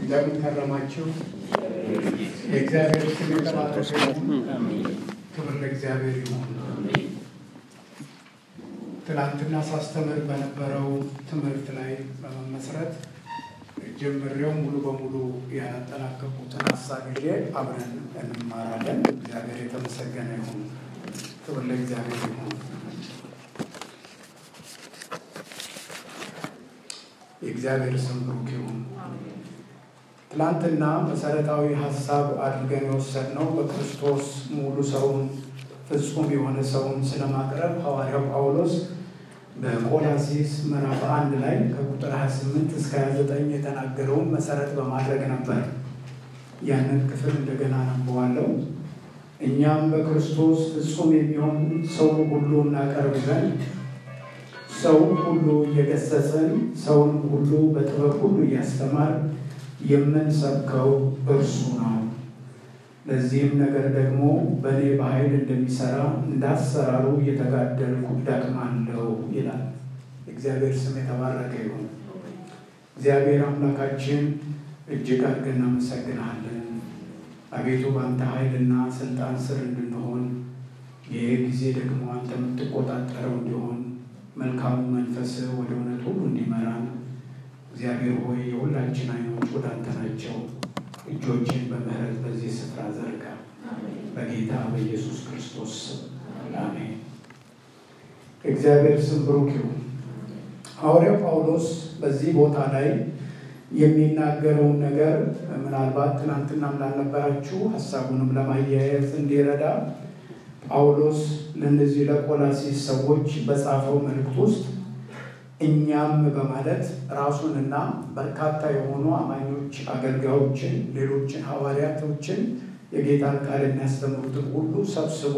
እንደምን ከረማችሁ? የእግዚአብሔር ስም የተባረከ ይሁን። ክብር ለእግዚአብሔር ይሁን። ትናንትና ሳስተምር በነበረው ትምህርት ላይ በመመስረት ጀምሬው ሙሉ በሙሉ ያጠናቀቁትን ሀሳብ ይዤ አብረን እንማራለን። እግዚአብሔር የተመሰገነ ይሁን። ክብር ለእግዚአብሔር ይሁን። የእግዚአብሔር ስም ብሩክ ይሁን። ትናንትና መሰረታዊ ሀሳብ አድርገን የወሰድነው በክርስቶስ ሙሉ ሰውን ፍጹም የሆነ ሰውን ስለማቅረብ ሐዋርያው ጳውሎስ በቆላሲስ ምዕራፍ አንድ ላይ ከቁጥር 28 እስከ 29 የተናገረውን መሰረት በማድረግ ነበር። ያንን ክፍል እንደገና ነበዋለው። እኛም በክርስቶስ ፍጹም የሚሆን ሰውን ሁሉ እናቀርብ ዘንድ ሰውን ሁሉ እየገሰጽን ሰውን ሁሉ በጥበብ ሁሉ እያስተማር የምንሰብከው እርሱ ነው። ለዚህም ነገር ደግሞ በእኔ በኃይል እንደሚሰራ እንዳሰራሩ እየተጋደልኩ እደክማለሁ ይላል። እግዚአብሔር ስም የተባረከ ይሁን። እግዚአብሔር አምላካችን እጅግ አድርገን እናመሰግንሃለን። አቤቱ በአንተ ኃይልና ስልጣን ስር እንድንሆን ይህ ጊዜ ደግሞ አንተ የምትቆጣጠረው እንዲሆን መልካሙ መንፈስ ወደ እውነት ሁሉ እንዲመራን እግዚአብሔር ሆይ የሁላችን አይኖች ወደ አንተ ናቸው። እጆችን በምህረት በዚህ ስፍራ ዘርጋ። በጌታ በኢየሱስ ክርስቶስ ስም አሜን። እግዚአብሔር ስም ብሩክ ይሁን። ሐዋርያው ጳውሎስ በዚህ ቦታ ላይ የሚናገረውን ነገር ምናልባት ትናንትናም ላልነበራችሁ ሀሳቡንም ለማያያዝ እንዲረዳ ጳውሎስ ለእነዚህ ለቆላሲስ ሰዎች በጻፈው መልእክት ውስጥ እኛም በማለት ራሱንና በርካታ የሆኑ አማኞች አገልጋዮችን፣ ሌሎችን ሐዋርያቶችን የጌታን ቃል የሚያስተምሩትን ሁሉ ሰብስቦ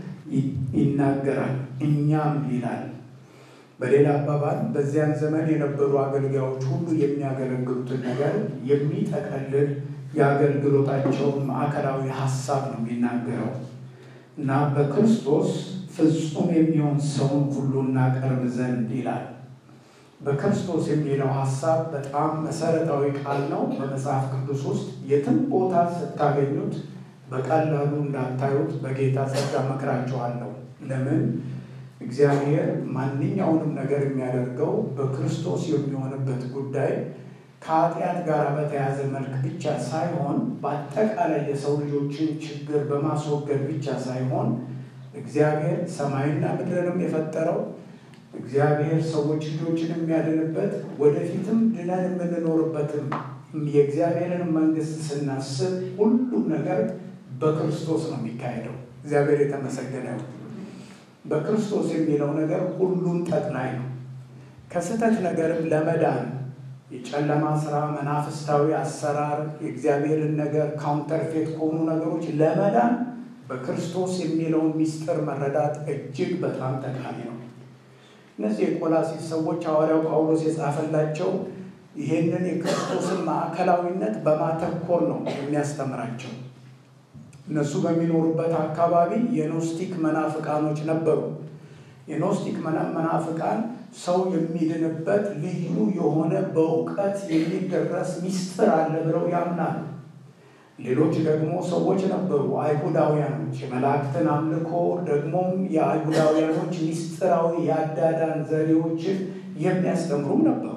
ይናገራል። እኛም ይላል። በሌላ አባባል በዚያን ዘመን የነበሩ አገልጋዮች ሁሉ የሚያገለግሉትን ነገር የሚጠቀልል የአገልግሎታቸውን ማዕከላዊ ሀሳብ ነው የሚናገረው እና በክርስቶስ ፍጹም የሚሆን ሰውን ሁሉ እናቀርብ ዘንድ ይላል። በክርስቶስ የሚለው ሀሳብ በጣም መሰረታዊ ቃል ነው። በመጽሐፍ ቅዱስ ውስጥ የትም ቦታ ስታገኙት በቀላሉ እንዳታዩት በጌታ ጸጋ መክራችኋለሁ። ለምን? እግዚአብሔር ማንኛውንም ነገር የሚያደርገው በክርስቶስ የሚሆንበት ጉዳይ ከኃጢአት ጋር በተያያዘ መልክ ብቻ ሳይሆን በአጠቃላይ የሰው ልጆችን ችግር በማስወገድ ብቻ ሳይሆን እግዚአብሔር ሰማይና ምድርንም የፈጠረው እግዚአብሔር ሰዎች ልጆችን የሚያድንበት ወደፊትም ድነን የምንኖርበትም የእግዚአብሔርን መንግስት ስናስብ ሁሉም ነገር በክርስቶስ ነው የሚካሄደው። እግዚአብሔር የተመሰገነ ነው። በክርስቶስ የሚለው ነገር ሁሉም ጠቅላይ ነው። ከስህተት ነገርም ለመዳን የጨለማ ስራ፣ መናፍስታዊ አሰራር፣ የእግዚአብሔርን ነገር ካውንተርፌት ከሆኑ ነገሮች ለመዳን በክርስቶስ የሚለውን ሚስጥር መረዳት እጅግ በጣም ጠቃሚ ነው። እነዚህ የቆላሲስ ሰዎች ሐዋርያው ጳውሎስ የጻፈላቸው ይሄንን የክርስቶስን ማዕከላዊነት በማተኮር ነው የሚያስተምራቸው። እነሱ በሚኖሩበት አካባቢ የኖስቲክ መናፍቃኖች ነበሩ። የኖስቲክ መናፍቃን ሰው የሚድንበት ልዩ የሆነ በእውቀት የሚደረስ ሚስጥር አለ ብለው ያምናሉ። ሌሎች ደግሞ ሰዎች ነበሩ፣ አይሁዳውያኖች የመላእክትን አምልኮ ደግሞም የአይሁዳውያኖች ሚስጥራዊ የአዳዳን ዘዴዎችን የሚያስተምሩም ነበሩ።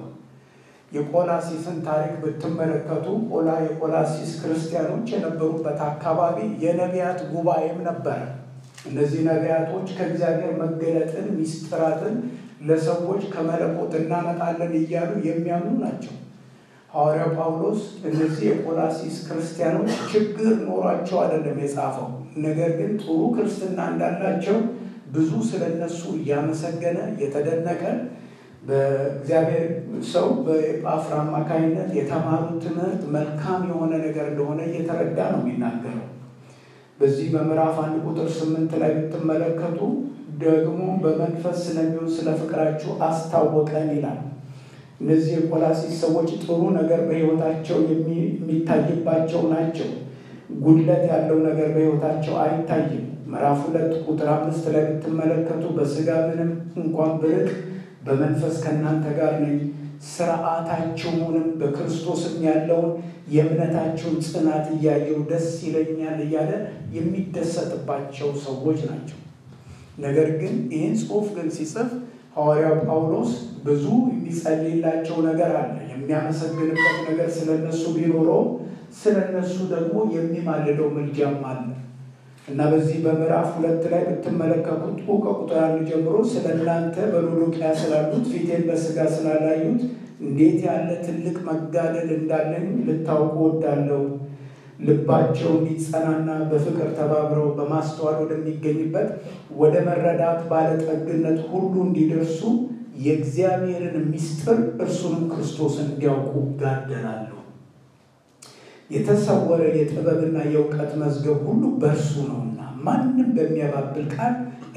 የቆላሲስን ታሪክ ብትመለከቱ ቆላ የቆላሲስ ክርስቲያኖች የነበሩበት አካባቢ የነቢያት ጉባኤም ነበረ። እነዚህ ነቢያቶች ከእግዚአብሔር መገለጥን ሚስጥራትን ለሰዎች ከመለኮት እናመጣለን እያሉ የሚያምኑ ናቸው። ሐዋርያው ጳውሎስ እነዚህ የቆላሲስ ክርስቲያኖች ችግር ኖሯቸው አይደለም የጻፈው፣ ነገር ግን ጥሩ ክርስትና እንዳላቸው ብዙ ስለ እነሱ እያመሰገነ እየተደነቀ በእግዚአብሔር ሰው በጳፍራ አማካኝነት የተማሩት ትምህርት መልካም የሆነ ነገር እንደሆነ እየተረዳ ነው የሚናገረው። በዚህ በምዕራፍ አንድ ቁጥር ስምንት ላይ ብትመለከቱ ደግሞ በመንፈስ ስለሚሆን ስለ ፍቅራችሁ አስታወቀን ይላል። እነዚህ የቆላሲስ ሰዎች ጥሩ ነገር በሕይወታቸው የሚታይባቸው ናቸው። ጉድለት ያለው ነገር በሕይወታቸው አይታይም። ምዕራፍ ሁለት ቁጥር አምስት ላይ ብትመለከቱ በስጋ ምንም እንኳን ብርቅ በመንፈስ ከእናንተ ጋር ነኝ፣ ስርዓታችሁንም በክርስቶስም ያለውን የእምነታችሁን ጽናት እያየሁ ደስ ይለኛል እያለ የሚደሰትባቸው ሰዎች ናቸው። ነገር ግን ይህን ጽሑፍ ግን ሲጽፍ ሐዋርያው ጳውሎስ ብዙ የሚጸልይላቸው ነገር አለ። የሚያመሰግንበት ነገር ስለነሱ ቢኖረው ስለነሱ ደግሞ የሚማልደው ምልጃም አለ እና በዚህ በምዕራፍ ሁለት ላይ ብትመለከቱት ከቁጥር አንድ ጀምሮ ስለ እናንተ በሎዶቅያ ስላሉት ፊቴን በስጋ ስላላዩት እንዴት ያለ ትልቅ መጋደል እንዳለኝ ልታውቁ ወዳለው ልባቸው እንዲጸናና በፍቅር ተባብረው በማስተዋል ወደሚገኝበት ወደ መረዳት ባለጠግነት ሁሉ እንዲደርሱ የእግዚአብሔርን ምስጢር እርሱንም ክርስቶስን እንዲያውቁ ጋደላለሁ። የተሰወረ የጥበብና የእውቀት መዝገብ ሁሉ በእርሱ ነውና ማንም በሚያባብል ቃል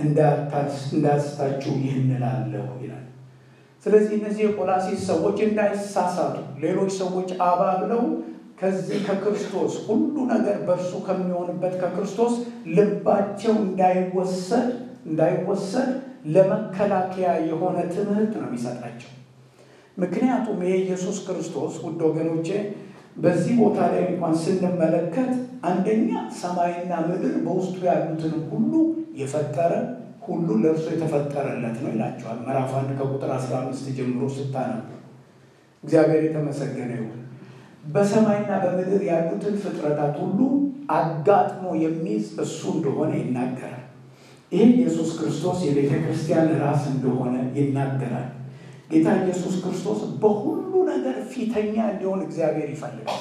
እንዳያስታችሁ ይህን እላለሁ ይላል። ስለዚህ እነዚህ የቆላሲስ ሰዎች እንዳይሳሳቱ ሌሎች ሰዎች አባብለው ከዚህ ከክርስቶስ ሁሉ ነገር በእርሱ ከሚሆንበት ከክርስቶስ ልባቸው እንዳይወሰድ እንዳይወሰድ ለመከላከያ የሆነ ትምህርት ነው የሚሰጣቸው። ምክንያቱም ይሄ ኢየሱስ ክርስቶስ ውድ ወገኖቼ በዚህ ቦታ ላይ እንኳን ስንመለከት አንደኛ ሰማይና ምድር በውስጡ ያሉትን ሁሉ የፈጠረ ሁሉ ለእርሱ የተፈጠረለት ነው ይላቸዋል። ምዕራፍ አንድ ከቁጥር 15 ጀምሮ ስታነቡ እግዚአብሔር የተመሰገነ ይሁን። በሰማይና በምድር ያሉትን ፍጥረታት ሁሉ አጋጥሞ የሚይዝ እሱ እንደሆነ ይናገራል። ይህ ኢየሱስ ክርስቶስ የቤተ ክርስቲያን ራስ እንደሆነ ይናገራል። ጌታ ኢየሱስ ክርስቶስ በሁሉ ነገር ፊተኛ እንዲሆን እግዚአብሔር ይፈልጋል።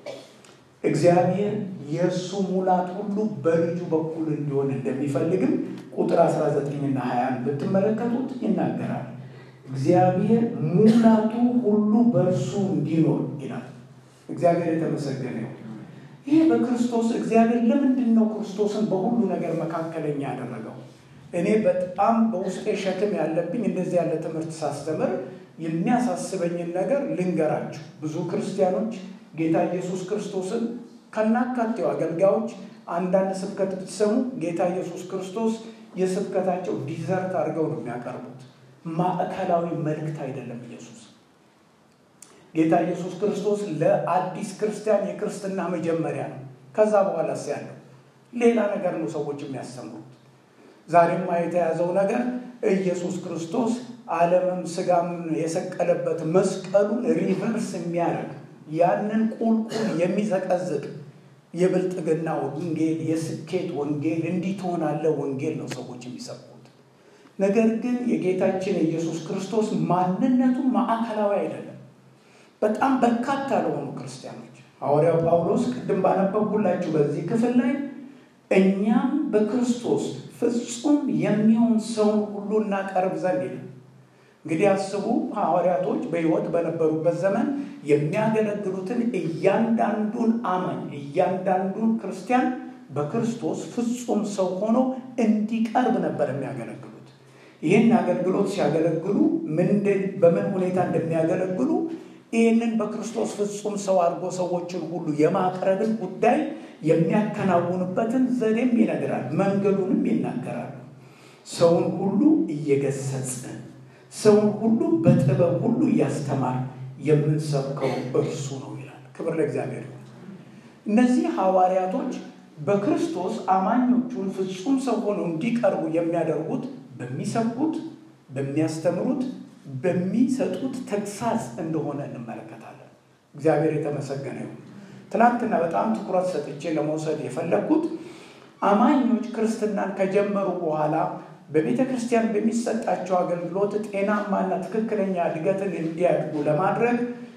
እግዚአብሔር የእሱ ሙላት ሁሉ በልጁ በኩል እንዲሆን እንደሚፈልግም ቁጥር 19ና 20 ብትመለከቱት ይናገራል። እግዚአብሔር ሙላቱ ሁሉ በእርሱ እንዲኖር ይላል። እግዚአብሔር የተመሰገነ ይሁን። ይሄ በክርስቶስ እግዚአብሔር ለምንድን ነው ክርስቶስን በሁሉ ነገር መካከለኛ ያደረገው? እኔ በጣም በውስጤ ሸክም ያለብኝ እንደዚህ ያለ ትምህርት ሳስተምር የሚያሳስበኝን ነገር ልንገራችሁ። ብዙ ክርስቲያኖች ጌታ ኢየሱስ ክርስቶስን ከናካቴው አገልጋዮች አንዳንድ ስብከት ብትሰሙ ጌታ ኢየሱስ ክርስቶስ የስብከታቸው ዲዘርት አድርገው ነው የሚያቀርቡት። ማዕከላዊ መልእክት አይደለም ኢየሱስ ጌታ ኢየሱስ ክርስቶስ ለአዲስ ክርስቲያን የክርስትና መጀመሪያ ነው። ከዛ በኋላ ያለው ሌላ ነገር ነው ሰዎች የሚያስተምሩት። ዛሬማ የተያዘው ነገር ኢየሱስ ክርስቶስ ዓለምም ስጋም የሰቀለበት መስቀሉን ሪቨርስ የሚያደርግ ያንን ቁልቁል የሚዘቀዝቅ የብልጥግና ወንጌል፣ የስኬት ወንጌል፣ እንዲህ ትሆናለህ ወንጌል ነው ሰዎች የሚሰብኩት። ነገር ግን የጌታችን የኢየሱስ ክርስቶስ ማንነቱ ማዕከላዊ አይደለም። በጣም በርካታ ለሆኑ ክርስቲያኖች ሐዋርያው ጳውሎስ ቅድም ባነበብኩላችሁ በዚህ ክፍል ላይ እኛም በክርስቶስ ፍጹም የሚሆን ሰውን ሁሉ እናቀርብ ዘንድ ይላል። እንግዲህ አስቡ፣ ሐዋርያቶች በሕይወት በነበሩበት ዘመን የሚያገለግሉትን እያንዳንዱን አማኝ እያንዳንዱን ክርስቲያን በክርስቶስ ፍጹም ሰው ሆኖ እንዲቀርብ ነበር የሚያገለግሉት። ይህን አገልግሎት ሲያገለግሉ በምን ሁኔታ እንደሚያገለግሉ ይህንን በክርስቶስ ፍጹም ሰው አድርጎ ሰዎችን ሁሉ የማቅረብን ጉዳይ የሚያከናውኑበትን ዘዴም ይነግራል፣ መንገዱንም ይናገራሉ። ሰውን ሁሉ እየገሰጽን ሰውን ሁሉ በጥበብ ሁሉ እያስተማር የምንሰብከው እርሱ ነው ይላል። ክብር ለእግዚአብሔር ይሁን። እነዚህ ሐዋርያቶች በክርስቶስ አማኞቹን ፍጹም ሰው ሆነው እንዲቀርቡ የሚያደርጉት በሚሰብኩት፣ በሚያስተምሩት፣ በሚሰጡት ተግሳጽ እንደሆነ እንመለከታለን። እግዚአብሔር የተመሰገነ ይሁን። ትናንትና በጣም ትኩረት ሰጥቼ ለመውሰድ የፈለግኩት አማኞች ክርስትናን ከጀመሩ በኋላ በቤተ ክርስቲያን በሚሰጣቸው አገልግሎት ጤናማና ትክክለኛ እድገትን እንዲያድጉ ለማድረግ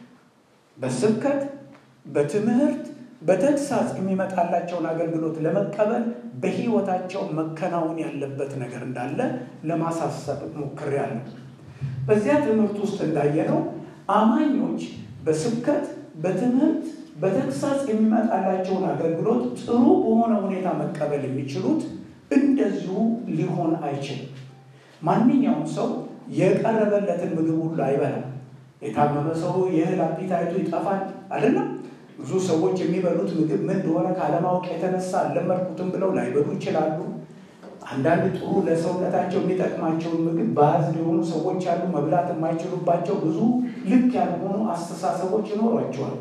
በስብከት፣ በትምህርት፣ በተግሳጽ የሚመጣላቸውን አገልግሎት ለመቀበል በሕይወታቸው መከናወን ያለበት ነገር እንዳለ ለማሳሰብ ሞክሬያለሁ። በዚያ ትምህርት ውስጥ እንዳየነው አማኞች በስብከት፣ በትምህርት፣ በተግሳጽ የሚመጣላቸውን አገልግሎት ጥሩ በሆነ ሁኔታ መቀበል የሚችሉት እንደዚሁ ሊሆን አይችልም። ማንኛውም ሰው የቀረበለትን ምግብ ሁሉ አይበላም። የታመመ ሰው የእህል አፒታይቱ ይጠፋል አይደለም። ብዙ ሰዎች የሚበሉት ምግብ ምን እንደሆነ ካለማወቅ የተነሳ አልለመድኩትም ብለው ላይበሉ ይችላሉ። አንዳንድ ጥሩ ለሰውነታቸው የሚጠቅማቸውን ምግብ ባዕድ የሆኑ ሰዎች ያሉ መብላት የማይችሉባቸው ብዙ ልክ ያልሆኑ አስተሳሰቦች ይኖሯቸዋል።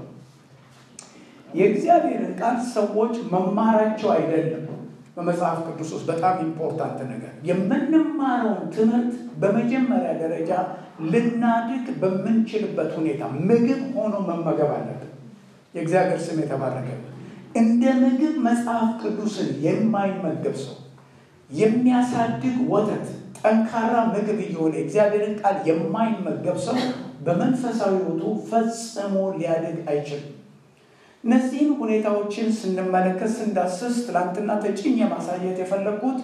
የእግዚአብሔርን ቃል ሰዎች መማራቸው አይደለም በመጽሐፍ ቅዱስ ውስጥ በጣም ኢምፖርታንት ነገር የምንማረውን ትምህርት በመጀመሪያ ደረጃ ልናድግ በምንችልበት ሁኔታ ምግብ ሆኖ መመገብ አለብን። የእግዚአብሔር ስም የተባረከ። እንደ ምግብ መጽሐፍ ቅዱስን የማይመገብ ሰው የሚያሳድግ ወተት፣ ጠንካራ ምግብ እየሆነ እግዚአብሔርን ቃል የማይመገብ ሰው በመንፈሳዊ ሕይወቱ ፈጽሞ ሊያድግ አይችልም። እነዚህን ሁኔታዎችን ስንመለከት ስንዳስስ ትላንትና ተጭኝ የማሳየት የፈለግኩት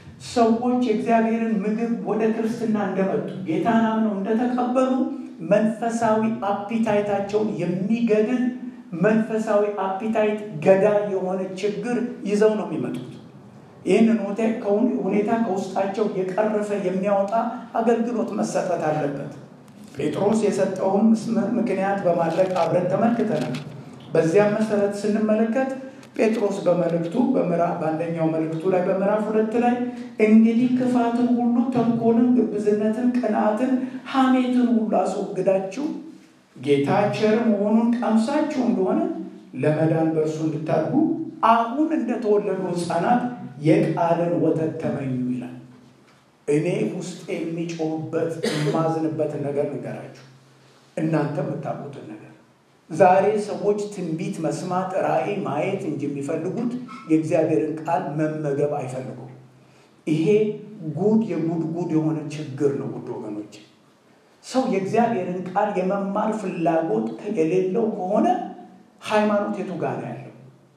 ሰዎች የእግዚአብሔርን ምግብ ወደ ክርስትና እንደመጡ ጌታን አምነው እንደተቀበሉ መንፈሳዊ አፒታይታቸውን የሚገድል መንፈሳዊ አፒታይት ገዳይ የሆነ ችግር ይዘው ነው የሚመጡት። ይህንን ሁኔታ ከውስጣቸው የቀረፈ የሚያወጣ አገልግሎት መሰጠት አለበት። ጴጥሮስ የሰጠውን ምክንያት በማድረግ አብረን ተመልክተናል። በዚያም መሰረት ስንመለከት ጴጥሮስ በመልእክቱ በአንደኛው መልእክቱ ላይ በምዕራፍ ሁለት ላይ እንግዲህ ክፋትን ሁሉ፣ ተንኮልን፣ ግብዝነትን፣ ቅንዓትን፣ ሐሜትን ሁሉ አስወግዳችሁ ጌታ ቸር መሆኑን ቀምሳችሁ እንደሆነ ለመዳን በእርሱ እንድታድጉ አሁን እንደተወለዱ ሕፃናት የቃልን ወተት ተመኙ ይላል። እኔ ውስጥ የሚጮህበት የማዝንበትን ነገር ንገራችሁ፣ እናንተ የምታውቁትን ነገር ዛሬ ሰዎች ትንቢት መስማት ራእይ ማየት እንጂ የሚፈልጉት የእግዚአብሔርን ቃል መመገብ አይፈልጉም። ይሄ ጉድ የጉድ ጉድ የሆነ ችግር ነው። ጉድ ወገኖች፣ ሰው የእግዚአብሔርን ቃል የመማር ፍላጎት የሌለው ከሆነ ሃይማኖት የቱ ጋር ነው ያለው?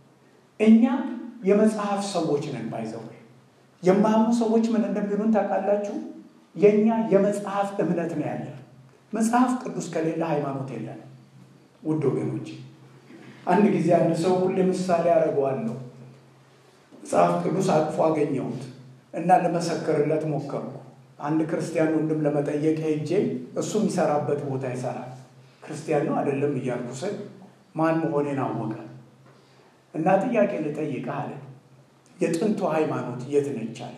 እኛ የመጽሐፍ ሰዎች ነን። ባይዘው የማያምኑ ሰዎች ምን እንደሚሉን ታውቃላችሁ? የእኛ የመጽሐፍ እምነት ነው ያለን። መጽሐፍ ቅዱስ ከሌለ ሃይማኖት የለን። ውድ ወገኖች አንድ ጊዜ አንድ ሰው ሁሌ ምሳሌ አደርገዋለሁ። መጽሐፍ ቅዱስ አቅፎ አገኘሁት እና ለመሰክርለት ሞከርኩ። አንድ ክርስቲያን ወንድም ለመጠየቅ ሄጄ እሱ የሚሰራበት ቦታ ይሰራል። ክርስቲያን ነው አይደለም እያልኩ ስል ማን መሆኔን አወቀ እና ጥያቄ ልጠይቅህ አለ። የጥንቱ ሃይማኖት የት ነች አለ።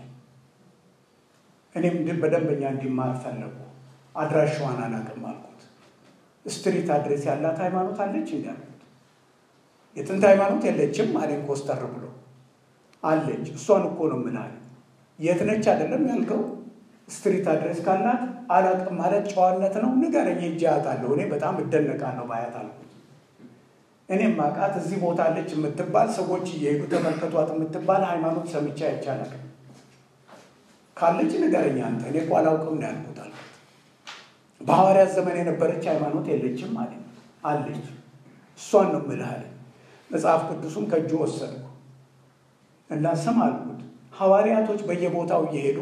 እኔም በደንበኛ እንዲማር ፈለጉ። አድራሻዋን አላውቅም አልኩት። ስትሪት አድሬስ ያላት ሃይማኖት አለች እንዲ አልኩት። የጥንት ሃይማኖት የለችም አለኝ ኮስተር ብሎ። አለች እሷን እኮ ነው የምልህ። የት ነች አይደለም ያልከው። ስትሪት አድሬስ ካላት አላውቅም ማለት ጨዋነት ነው። ንገረኝ ሄጄ አያታለሁ። እኔ በጣም እደነቃለሁ ባያት አልኩት። እኔም ማቃት እዚህ ቦታ አለች የምትባል ሰዎች እየሄዱ ተመልከቷት የምትባል ሃይማኖት ሰምቼ አይቻላል። ካለች ንገረኝ አንተ። እኔ እኮ አላውቅም ነው ያልኩት አልኩት። በሐዋርያት ዘመን የነበረች ሃይማኖት የለችም ማለት አለች። እሷን ነው የምልህ አለ። መጽሐፍ ቅዱሱም ከእጁ ወሰድኩ እና ስም አልኩት። ሐዋርያቶች በየቦታው እየሄዱ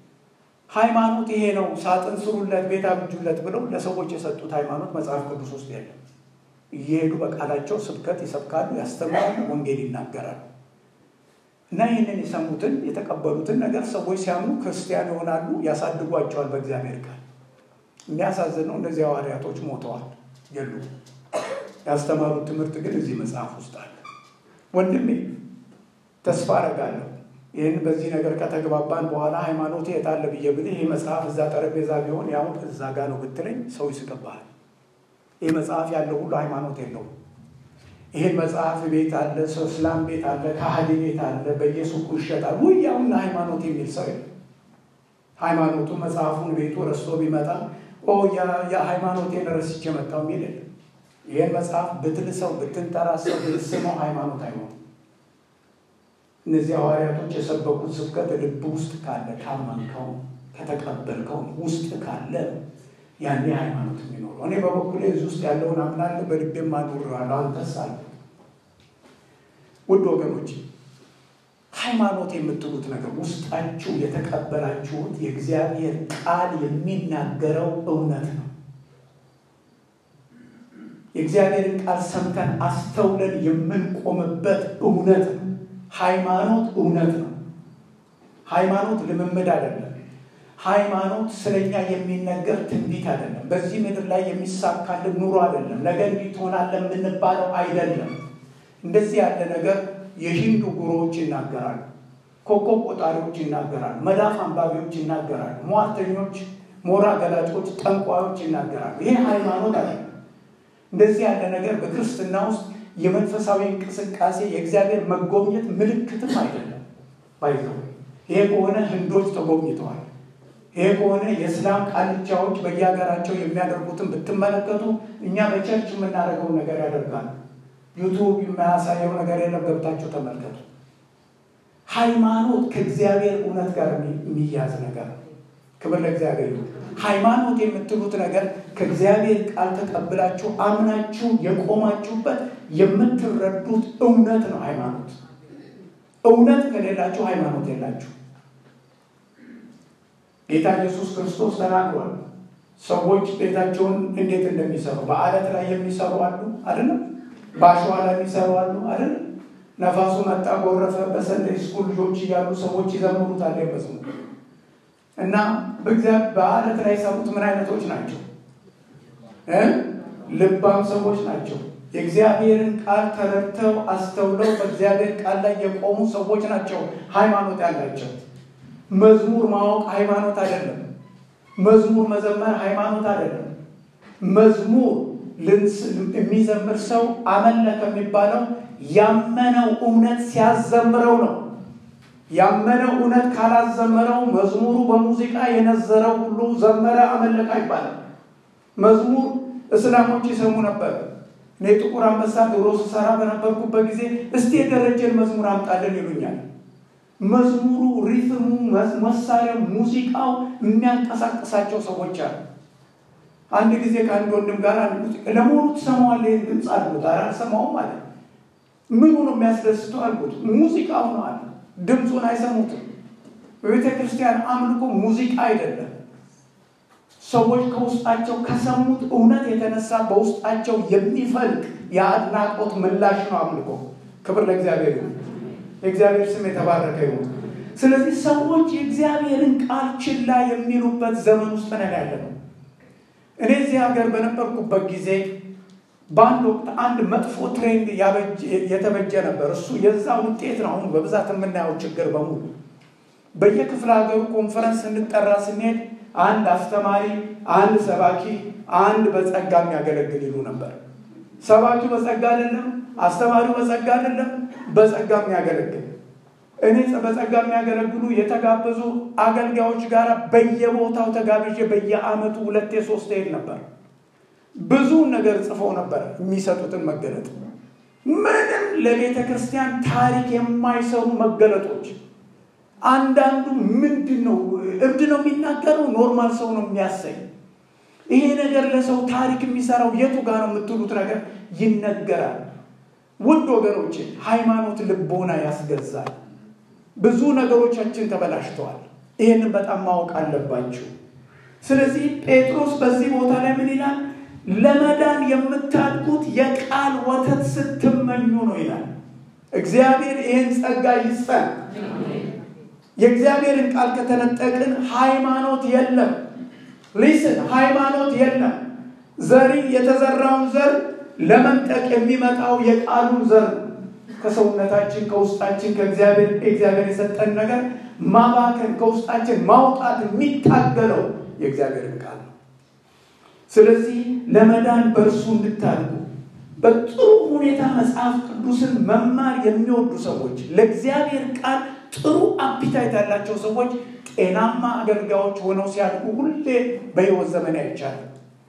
ሃይማኖት ይሄ ነው ሳጥን ስሩለት፣ ቤት አብጁለት ብለው ለሰዎች የሰጡት ሃይማኖት መጽሐፍ ቅዱስ ውስጥ የለም። እየሄዱ በቃላቸው ስብከት ይሰብካሉ፣ ያስተምራሉ፣ ወንጌል ይናገራሉ። እና ይህንን የሰሙትን የተቀበሉትን ነገር ሰዎች ሲያምኑ ክርስቲያን ይሆናሉ፣ ያሳድጓቸዋል በእግዚአብሔር ቃል። የሚያሳዝነው እነዚህ ሐዋርያቶች ሞተዋል፣ የሉ። ያስተማሩት ትምህርት ግን እዚህ መጽሐፍ ውስጥ አለ። ወንድሜ ተስፋ አደርጋለሁ ይህን በዚህ ነገር ከተግባባን በኋላ ሃይማኖት የት አለ ብዬ ብልህ ይህ መጽሐፍ እዛ ጠረጴዛ ቢሆን ያው እዛ ጋ ነው ብትለኝ ሰው ይስቅብሃል። ይህ መጽሐፍ ያለው ሁሉ ሃይማኖት የለውም። ይህን መጽሐፍ ቤት አለ፣ ሰው እስላም ቤት አለ፣ ካህዲ ቤት አለ፣ በየሱቁ ይሸጣል። ውይ ያውና ሃይማኖት የሚል ሰው የለም። ሃይማኖቱ መጽሐፉን ቤቱ ረስቶ ቢመጣ የሃይማኖቴን ረስቼ መጣው የሚል የለም። ይህን መጽሐፍ ብትልሰው ብትንጠራሰው ብትስመው ሃይማኖት አይሆንም። እነዚህ ሐዋርያቶች የሰበኩት ስብከት ልብ ውስጥ ካለ ካመንከው፣ ከተቀበልከው ውስጥ ካለ ያኔ ሃይማኖት የሚኖረው። እኔ በበኩሌ እዚህ ውስጥ ያለውን አምናለሁ፣ በልቤም አኑሬዋለሁ። አንተስ አለ። ውድ ወገኖች ሃይማኖት የምትሉት ነገር ውስጣችሁ የተቀበላችሁት የእግዚአብሔር ቃል የሚናገረው እውነት ነው። የእግዚአብሔርን ቃል ሰምተን አስተውለን የምንቆምበት እውነት ነው። ሃይማኖት እውነት ነው። ሃይማኖት ልምምድ አይደለም። ሃይማኖት ስለኛ የሚነገር ትንቢት አይደለም። በዚህ ምድር ላይ የሚሳካልን ኑሮ አይደለም። ነገ እንዲህ ትሆናለህ የምንባለው አይደለም። እንደዚህ ያለ ነገር የሂንዱ ጉሮዎች ይናገራሉ። ኮከብ ቆጣሪዎች ይናገራሉ፣ መዳፍ አንባቢዎች ይናገራሉ፣ ሟርተኞች፣ ሞራ ገላጮች፣ ጠንቋዮች ይናገራሉ። ይሄ ሃይማኖት አለ። እንደዚህ ያለ ነገር በክርስትና ውስጥ የመንፈሳዊ እንቅስቃሴ የእግዚአብሔር መጎብኘት ምልክትም አይደለም። ባይዘው ይሄ ከሆነ ህንዶች ተጎብኝተዋል። ይሄ ከሆነ የእስላም ቃልቻዎች በየሀገራቸው የሚያደርጉትን ብትመለከቱ እኛ በቸርች የምናደርገውን ነገር ያደርጋሉ። ዩቱብ የማያሳየው ነገር የለም። ገብታችሁ ተመልከቱ። ሃይማኖት ከእግዚአብሔር እውነት ጋር የሚያዝ ነገር ነው። ክብር ለእግዚአብሔር ይሁን። ሃይማኖት የምትሉት ነገር ከእግዚአብሔር ቃል ተቀብላችሁ አምናችሁ የቆማችሁበት የምትረዱት እውነት ነው። ሃይማኖት እውነት ከሌላችሁ ሃይማኖት የላችሁ። ጌታ ኢየሱስ ክርስቶስ ተናግሯል። ሰዎች ቤታቸውን እንዴት እንደሚሰሩ በአለት ላይ የሚሰሩ አሉ አይደለም? በአሸዋ ላይ የሚሰሩ አሉ አይደለም? ነፋሱ መጣ ጎረፈ። በሰንደይ ስኩል ልጆች እያሉ ሰዎች ይዘምሩታል መዝሙር እና በአለት ላይ የሰሩት ምን አይነቶች ናቸው? ልባም ሰዎች ናቸው። የእግዚአብሔርን ቃል ተረድተው አስተውለው በእግዚአብሔር ቃል ላይ የቆሙ ሰዎች ናቸው ሃይማኖት ያላቸው። መዝሙር ማወቅ ሃይማኖት አይደለም። መዝሙር መዘመር ሃይማኖት አይደለም። መዝሙር የሚዘምር ሰው አመለከ የሚባለው ያመነው እውነት ሲያዘምረው ነው። ያመነው እውነት ካላዘመረው መዝሙሩ በሙዚቃ የነዘረው ሁሉ ዘመረ አመለከ ይባላል። መዝሙር እስላሞች ይሰሙ ነበር። እኔ ጥቁር አንበሳ ድሮ ስሰራ በነበርኩበት ጊዜ እስቲ የደረጀን መዝሙር አምጣልን ይሉኛል። መዝሙሩ፣ ሪትሙ፣ መሳሪያው፣ ሙዚቃው የሚያንቀሳቅሳቸው ሰዎች አሉ። አንድ ጊዜ ከአንድ ወንድም ጋር ለመሆኑ ትሰማዋለህ? ይህን ድምፅ አልኩት። ኧረ አልሰማውም አለ። ምኑ ነው የሚያስደስተው አልኩት። ሙዚቃው ነው አለ። ድምፁን አይሰሙትም። በቤተ ክርስቲያን አምልኮ ሙዚቃ አይደለም። ሰዎች ከውስጣቸው ከሰሙት እውነት የተነሳ በውስጣቸው የሚፈልቅ የአድናቆት ምላሽ ነው አምልኮ። ክብር ለእግዚአብሔር ይሁን። የእግዚአብሔር ስም የተባረከ ይሁን። ስለዚህ ሰዎች የእግዚአብሔርን ቃል ችላ የሚሉበት ዘመን ውስጥ ነን ያለ ነው። እኔ እዚህ ሀገር በነበርኩበት ጊዜ በአንድ ወቅት አንድ መጥፎ ትሬንድ የተበጀ ነበር። እሱ የዛ ውጤት ነው አሁን በብዛት የምናየው ችግር በሙሉ። በየክፍለ ሀገሩ ኮንፈረንስ እንጠራ ስንሄድ አንድ አስተማሪ፣ አንድ ሰባኪ፣ አንድ በጸጋ የሚያገለግል ይሉ ነበር። ሰባኪው በጸጋ አይደለም፣ አስተማሪው በጸጋ አይደለም፣ በጸጋ የሚያገለግል እኔ በጸጋ የሚያገለግሉ የተጋበዙ አገልጋዮች ጋር በየቦታው ተጋብዤ በየዓመቱ ሁለቴ ሶስት ሄድ ነበር። ብዙ ነገር ጽፈው ነበር የሚሰጡትን መገለጥ ምንም ለቤተ ክርስቲያን ታሪክ የማይሰሩ መገለጦች አንዳንዱ ምንድን ነው እብድ ነው የሚናገረው፣ ኖርማል ሰው ነው የሚያሰኝ። ይሄ ነገር ለሰው ታሪክ የሚሰራው የቱ ጋር ነው የምትሉት ነገር ይነገራል። ውድ ወገኖቼ ሃይማኖት ልቦና ያስገዛል። ብዙ ነገሮቻችን ተበላሽተዋል። ይህንን በጣም ማወቅ አለባችሁ። ስለዚህ ጴጥሮስ በዚህ ቦታ ላይ ምን ይላል? ለመዳን የምታድጉት የቃል ወተት ስትመኙ ነው ይላል። እግዚአብሔር ይህን ጸጋ ይስጠን። የእግዚአብሔርን ቃል ከተነጠቅን ሃይማኖት የለም። ሊስን ሃይማኖት የለም። ዘሪ የተዘራውን ዘር ለመንጠቅ የሚመጣው የቃሉን ዘር ከሰውነታችን ከውስጣችን ከእግዚአብሔር እግዚአብሔር የሰጠን ነገር ማባከን ከውስጣችን ማውጣት የሚታገለው የእግዚአብሔርን ቃል ነው። ስለዚህ ለመዳን በእርሱ እንድታድጉ በጥሩ ሁኔታ መጽሐፍ ቅዱስን መማር የሚወዱ ሰዎች ለእግዚአብሔር ቃል ጥሩ አፒታይት ያላቸው ሰዎች ጤናማ አገልጋዮች ሆነው ሲያድጉ ሁሌ በሕይወት ዘመን አይቻልም።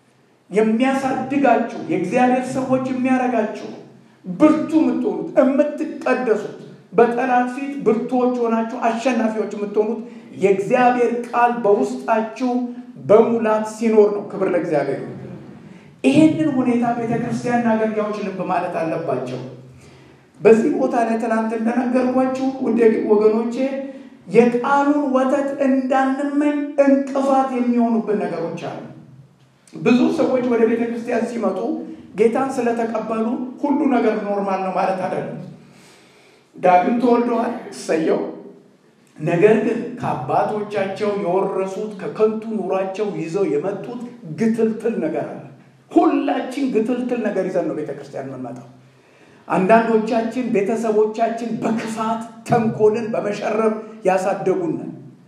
የሚያሳድጋችሁ የእግዚአብሔር ሰዎች የሚያደርጋችሁ ብርቱ የምትሆኑት የምትቀደሱት በጠላት ፊት ብርቱዎች ሆናችሁ አሸናፊዎች የምትሆኑት የእግዚአብሔር ቃል በውስጣችሁ በሙላት ሲኖር ነው። ክብር ለእግዚአብሔር። ይሄንን ሁኔታ ቤተ ክርስቲያንና አገልጋዮች ልብ ማለት አለባቸው። በዚህ ቦታ ላይ ትናንት እንደነገርኳችሁ ውድ ወገኖቼ የቃሉን ወተት እንዳንመኝ እንቅፋት የሚሆኑብን ነገሮች አሉ። ብዙ ሰዎች ወደ ቤተ ክርስቲያን ሲመጡ ጌታን ስለተቀበሉ ሁሉ ነገር ኖርማል ነው ማለት አይደለም። ዳግም ተወልደዋል፣ እሰየው። ነገር ግን ከአባቶቻቸው የወረሱት ከከንቱ ኑሯቸው ይዘው የመጡት ግትልትል ነገር አለ። ሁላችን ግትልትል ነገር ይዘን ነው ቤተ ክርስቲያን የምንመጣው። አንዳንዶቻችን ቤተሰቦቻችን በክፋት ተንኮልን በመሸረብ ያሳደጉን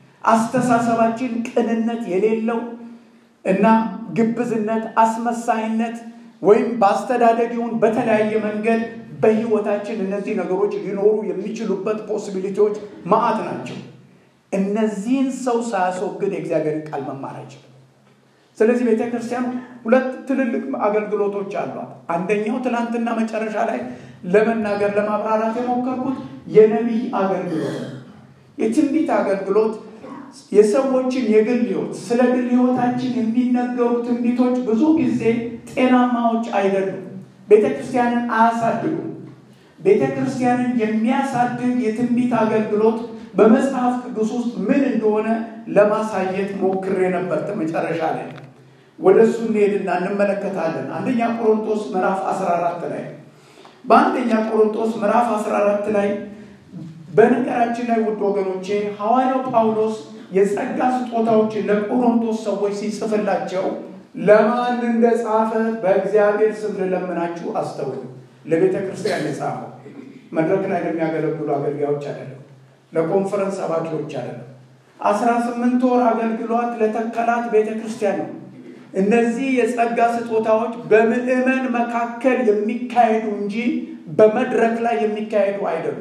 አስተሳሰባችን ቅንነት የሌለው እና ግብዝነት፣ አስመሳይነት ወይም በአስተዳደግ ይሁን በተለያየ መንገድ በህይወታችን እነዚህ ነገሮች ሊኖሩ የሚችሉበት ፖሲቢሊቲዎች ማዕት ናቸው። እነዚህን ሰው ሳያስወግድ የእግዚአብሔርን ቃል መማር አይችልም። ስለዚህ ቤተ ክርስቲያን ሁለት ትልልቅ አገልግሎቶች አሏት። አንደኛው ትናንትና መጨረሻ ላይ ለመናገር ለማብራራት የሞከርኩት የነቢይ አገልግሎት ነው። የትንቢት አገልግሎት የሰዎችን የግል ህይወት ስለ ግል ህይወታችን የሚነገሩ ትንቢቶች ብዙ ጊዜ ጤናማዎች አይደሉም። ቤተ ክርስቲያንን አያሳድጉም። ቤተ ክርስቲያንን የሚያሳድግ የትንቢት አገልግሎት በመጽሐፍ ቅዱስ ውስጥ ምን እንደሆነ ለማሳየት ሞክሬ ነበር። መጨረሻ ላይ ወደ እሱ እንሄድና እንመለከታለን። አንደኛ ቆሮንቶስ ምዕራፍ 14 ላይ በአንደኛ ቆሮንቶስ ምዕራፍ 14 ላይ በነገራችን ላይ ውድ ወገኖቼ ሐዋርያው ጳውሎስ የጸጋ ስጦታዎችን ለቆሮንቶስ ሰዎች ሲጽፍላቸው ለማን እንደጻፈ በእግዚአብሔር ስም ልለምናችሁ አስተውሉ። ለቤተ ክርስቲያን የጻፈው መድረክ ላይ ለሚያገለግሉ አገልጋዮች አይደለም፣ ለኮንፈረንስ ሰባኪዎች አይደለም። አስራ ስምንት ወር አገልግሏት ለተከላት ቤተ ክርስቲያን ነው። እነዚህ የጸጋ ስጦታዎች በምዕመን መካከል የሚካሄዱ እንጂ በመድረክ ላይ የሚካሄዱ አይደሉም።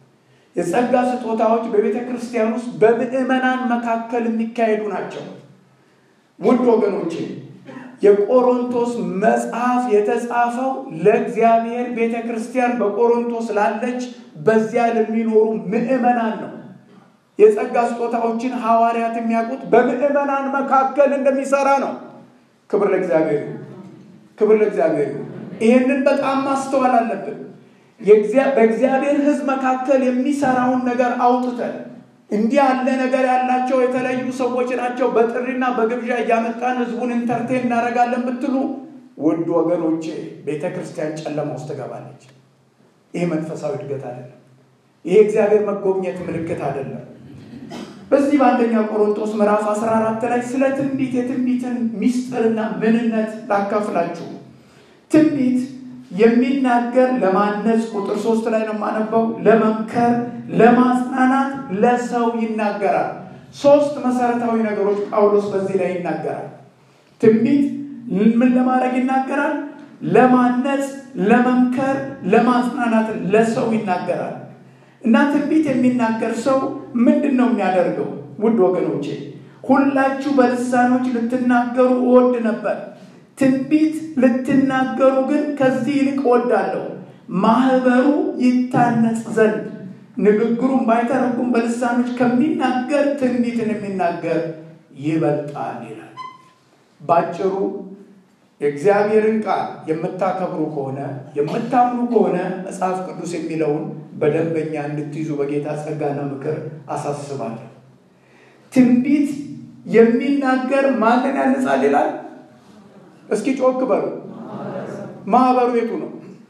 የጸጋ ስጦታዎች በቤተ ክርስቲያን ውስጥ በምዕመናን መካከል የሚካሄዱ ናቸው። ውድ ወገኖቼ የቆሮንቶስ መጽሐፍ የተጻፈው ለእግዚአብሔር ቤተ ክርስቲያን በቆሮንቶስ ላለች በዚያ ለሚኖሩ ምዕመናን ነው። የጸጋ ስጦታዎችን ሐዋርያት የሚያውቁት በምዕመናን መካከል እንደሚሰራ ነው። ክብር ለእግዚአብሔር፣ ክብር ለእግዚአብሔር። ይህንን በጣም ማስተዋል አለብን። በእግዚአብሔር ሕዝብ መካከል የሚሰራውን ነገር አውጥተን እንዲህ ያለ ነገር ያላቸው የተለዩ ሰዎች ናቸው፣ በጥሪና በግብዣ እያመጣን ህዝቡን ኢንተርቴን እናደርጋለን ብትሉ ውድ ወገኖቼ ቤተ ክርስቲያን ጨለማ ውስጥ ትገባለች። ይህ መንፈሳዊ እድገት አይደለም። ይህ እግዚአብሔር መጎብኘት ምልክት አይደለም። በዚህ በአንደኛ ቆሮንቶስ ምዕራፍ 14 ላይ ስለ ትንቢት የትንቢትን ሚስጥርና ምንነት ላካፍላችሁ። ትንቢት የሚናገር ለማነጽ ቁጥር ሶስት ላይ ነው የማነበው። ለመምከር፣ ለማጽናናት ለሰው ይናገራል። ሶስት መሰረታዊ ነገሮች ጳውሎስ በዚህ ላይ ይናገራል። ትንቢት ምን ለማድረግ ይናገራል? ለማነጽ፣ ለመምከር፣ ለማጽናናት ለሰው ይናገራል። እና ትንቢት የሚናገር ሰው ምንድን ነው የሚያደርገው? ውድ ወገኖቼ ሁላችሁ በልሳኖች ልትናገሩ እወድ ነበር ትንቢት ልትናገሩ ግን ከዚህ ይልቅ እወዳለሁ፣ ማህበሩ ይታነጽ ዘንድ ንግግሩን ባይተረጉም በልሳኖች ከሚናገር ትንቢትን የሚናገር ይበልጣል ይላል። ባጭሩ የእግዚአብሔርን ቃል የምታከብሩ ከሆነ የምታምኑ ከሆነ መጽሐፍ ቅዱስ የሚለውን በደንበኛ እንድትይዙ በጌታ ጸጋና ምክር አሳስባለሁ። ትንቢት የሚናገር ማንን ያንጻል ይላል? እስኪ ጮክ በሉ። ማህበሩ የቱ ነው?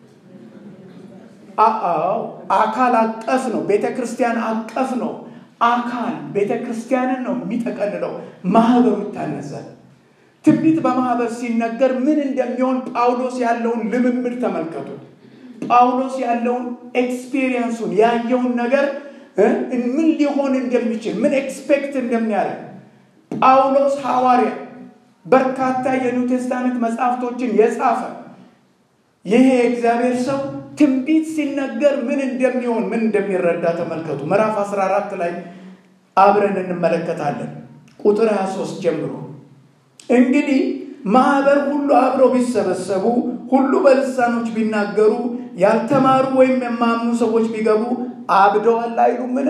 አዎ አካል አቀፍ ነው። ቤተ ክርስቲያን አቀፍ ነው። አካል ቤተ ክርስቲያንን ነው የሚጠቀልለው። ማህበሩ ይታነሳል። ትንቢት በማህበር ሲነገር ምን እንደሚሆን ጳውሎስ ያለውን ልምምድ ተመልከቱት። ጳውሎስ ያለውን ኤክስፒሪየንሱን ያየውን ነገር ምን ሊሆን እንደሚችል ምን ኤክስፔክት እንደሚያደርግ ጳውሎስ ሐዋርያ በርካታ የኒው ቴስታመንት መጽሐፍቶችን የጻፈ ይሄ የእግዚአብሔር ሰው ትንቢት ሲነገር ምን እንደሚሆን ምን እንደሚረዳ ተመልከቱ። ምዕራፍ 14 ላይ አብረን እንመለከታለን። ቁጥር 23 ጀምሮ እንግዲህ ማህበር ሁሉ አብረው ቢሰበሰቡ ሁሉ በልሳኖች ቢናገሩ ያልተማሩ ወይም የማያምኑ ሰዎች ቢገቡ አብደዋል አይሉምን?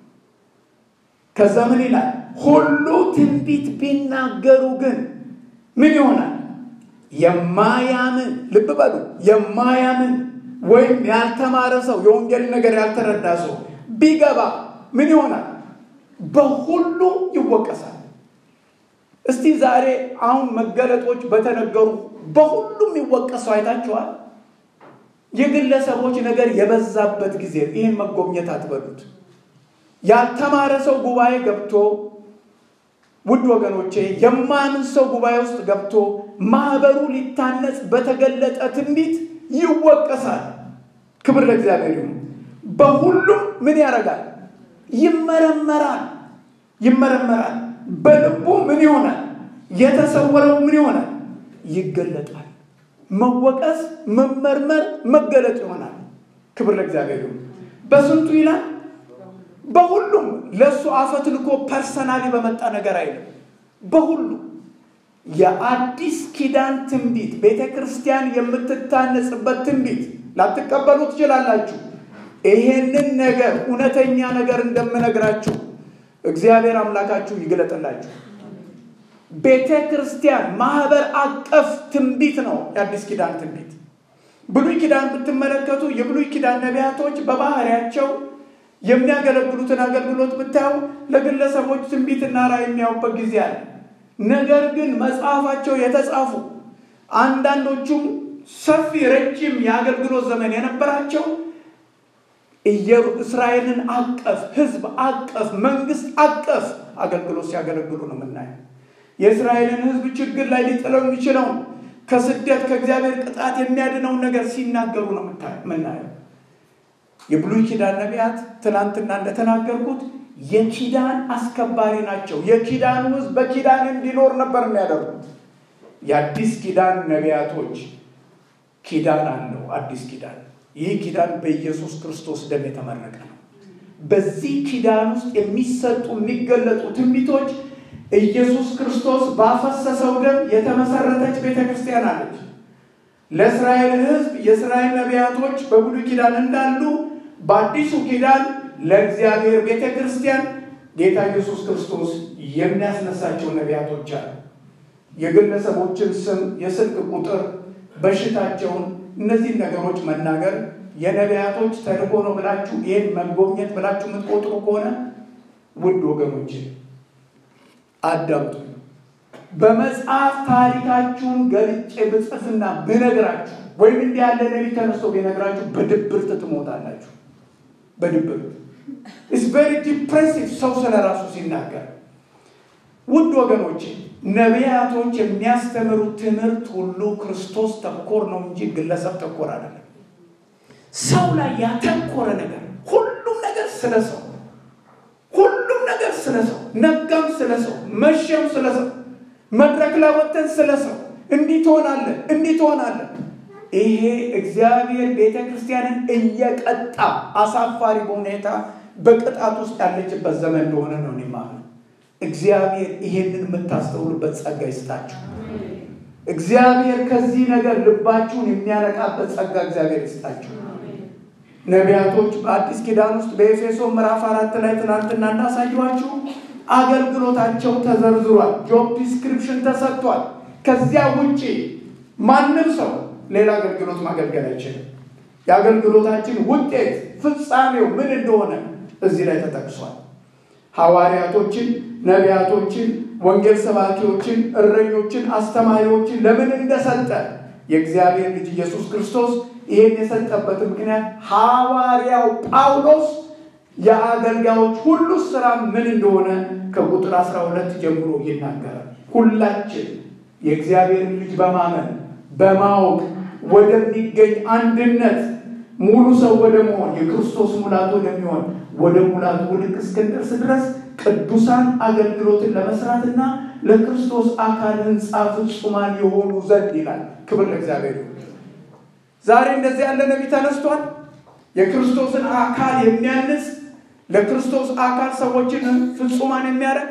ከዛ ምን ይላል? ሁሉ ትንቢት ቢናገሩ ግን ምን ይሆናል? የማያምን ልብ በሉ፣ የማያምን ወይም ያልተማረ ሰው የወንጌል ነገር ያልተረዳ ሰው ቢገባ ምን ይሆናል? በሁሉ ይወቀሳል። እስቲ ዛሬ አሁን መገለጦች በተነገሩ በሁሉም ይወቀሰው አይታችኋል። የግለሰቦች ነገር የበዛበት ጊዜ ይህን መጎብኘት አትበሉት። ያልተማረ ሰው ጉባኤ ገብቶ ውድ ወገኖቼ የማያምን ሰው ጉባኤ ውስጥ ገብቶ ማህበሩ ሊታነጽ በተገለጠ ትንቢት ይወቀሳል። ክብር ለእግዚአብሔር ይሁን። በሁሉም ምን ያደርጋል? ይመረመራል ይመረመራል። በልቡ ምን ይሆናል? የተሰወረው ምን ይሆናል? ይገለጣል። መወቀስ፣ መመርመር፣ መገለጥ ይሆናል። ክብር ለእግዚአብሔር ይሁን። በስንቱ ይላል በሁሉም ለእሱ አፈትልኮ ፐርሰናሊ በመጣ ነገር አይልም። በሁሉ የአዲስ ኪዳን ትንቢት ቤተ ክርስቲያን የምትታነጽበት ትንቢት ላትቀበሉ ትችላላችሁ። ይሄንን ነገር እውነተኛ ነገር እንደምነግራችሁ እግዚአብሔር አምላካችሁ ይግለጥላችሁ። ቤተ ክርስቲያን ማህበር አቀፍ ትንቢት ነው የአዲስ ኪዳን ትንቢት። ብሉይ ኪዳን ብትመለከቱ የብሉይ ኪዳን ነቢያቶች በባህሪያቸው የሚያገለግሉትን አገልግሎት ብታዩ ለግለሰቦች ትንቢትና ራዕይ የሚያዩበት ጊዜ አለ። ነገር ግን መጽሐፋቸው የተጻፉ አንዳንዶቹም ሰፊ ረጅም የአገልግሎት ዘመን የነበራቸው እስራኤልን አቀፍ ሕዝብ አቀፍ መንግስት አቀፍ አገልግሎት ሲያገለግሉ ነው የምናየው። የእስራኤልን ሕዝብ ችግር ላይ ሊጥለው የሚችለውን ከስደት ከእግዚአብሔር ቅጣት የሚያድነውን ነገር ሲናገሩ ነው የምናየው። የብሉይ ኪዳን ነቢያት ትናንትና እንደተናገርኩት የኪዳን አስከባሪ ናቸው። የኪዳኑ ሕዝብ በኪዳን እንዲኖር ነበር የሚያደርጉት። የአዲስ ኪዳን ነቢያቶች ኪዳን አለው። አዲስ ኪዳን ይህ ኪዳን በኢየሱስ ክርስቶስ ደም የተመረቀ ነው። በዚህ ኪዳን ውስጥ የሚሰጡ የሚገለጡ ትንቢቶች ኢየሱስ ክርስቶስ ባፈሰሰው ደም የተመሰረተች ቤተ ክርስቲያን አለች። ለእስራኤል ሕዝብ የእስራኤል ነቢያቶች በብሉይ ኪዳን እንዳሉ በአዲሱ ኪዳን ለእግዚአብሔር ቤተ ክርስቲያን ጌታ ኢየሱስ ክርስቶስ የሚያስነሳቸው ነቢያቶች አሉ። የግለሰቦችን ስም፣ የስልክ ቁጥር፣ በሽታቸውን እነዚህን ነገሮች መናገር የነቢያቶች ተልእኮ ነው ብላችሁ ይህን መጎብኘት ብላችሁ የምትቆጥሩ ከሆነ ውድ ወገኖች አዳምጡ። በመጽሐፍ ታሪካችሁን ገልጬ ብጽፍና ብነግራችሁ ወይም እንዲህ ያለ ነቢይ ተነስቶ ቢነግራችሁ በድብርት ትሞታላችሁ። በድብርት ኢስ ቬሪ ዲፕሬሲቭ ሰው ስለ ራሱ ሲናገር። ውድ ወገኖቼ ነቢያቶች የሚያስተምሩት ትምህርት ሁሉ ክርስቶስ ተኮር ነው እንጂ ግለሰብ ተኮር አይደለም። ሰው ላይ ያተኮረ ነገር፣ ሁሉም ነገር ስለ ሰው፣ ሁሉም ነገር ስለ ሰው፣ ነጋም ስለ ሰው፣ መሸም ስለ ሰው፣ መድረክ ላይ ወጥተን ስለ ሰው እንዲህ ትሆናለን፣ እንዲህ ትሆናለን። ይሄ እግዚአብሔር ቤተ ክርስቲያንን እየቀጣ አሳፋሪ በሁኔታ በቅጣት ውስጥ ያለችበት ዘመን እንደሆነ ነው እኔ የማምነው። እግዚአብሔር ይሄንን የምታስተውሉበት ጸጋ ይስጣችሁ። እግዚአብሔር ከዚህ ነገር ልባችሁን የሚያነቃበት ጸጋ እግዚአብሔር ይስጣችሁ። ነቢያቶች በአዲስ ኪዳን ውስጥ በኤፌሶ ምዕራፍ አራት ላይ ትናንትና እንዳሳየኋችሁ አገልግሎታቸው ተዘርዝሯል። ጆብ ዲስክሪፕሽን ተሰጥቷል። ከዚያ ውጭ ማንም ሰው ሌላ አገልግሎት ማገልገል አይችልም። የአገልግሎታችን ውጤት ፍጻሜው ምን እንደሆነ እዚህ ላይ ተጠቅሷል። ሐዋርያቶችን፣ ነቢያቶችን፣ ወንጌል ሰባኪዎችን፣ እረኞችን፣ አስተማሪዎችን ለምን እንደሰጠ የእግዚአብሔር ልጅ ኢየሱስ ክርስቶስ ይህን የሰጠበት ምክንያት ሐዋርያው ጳውሎስ የአገልጋዮች ሁሉ ስራ ምን እንደሆነ ከቁጥር 12 ጀምሮ ይናገራል። ሁላችን የእግዚአብሔርን ልጅ በማመን በማወቅ ወደሚገኝ አንድነት ሙሉ ሰው ወደ መሆን የክርስቶስ ሙላት ወደሚሆን ወደ ሙላቱ ልክ እስክንደርስ ድረስ ቅዱሳን አገልግሎትን ለመስራትና ለክርስቶስ አካል ሕንፃ ፍጹማን የሆኑ ዘንድ ይላል። ክብር ለእግዚአብሔር ይሁን። ዛሬ እንደዚህ ያለ ነቢይ ተነስቷል። የክርስቶስን አካል የሚያንስ ለክርስቶስ አካል ሰዎችን ፍጹማን የሚያደርግ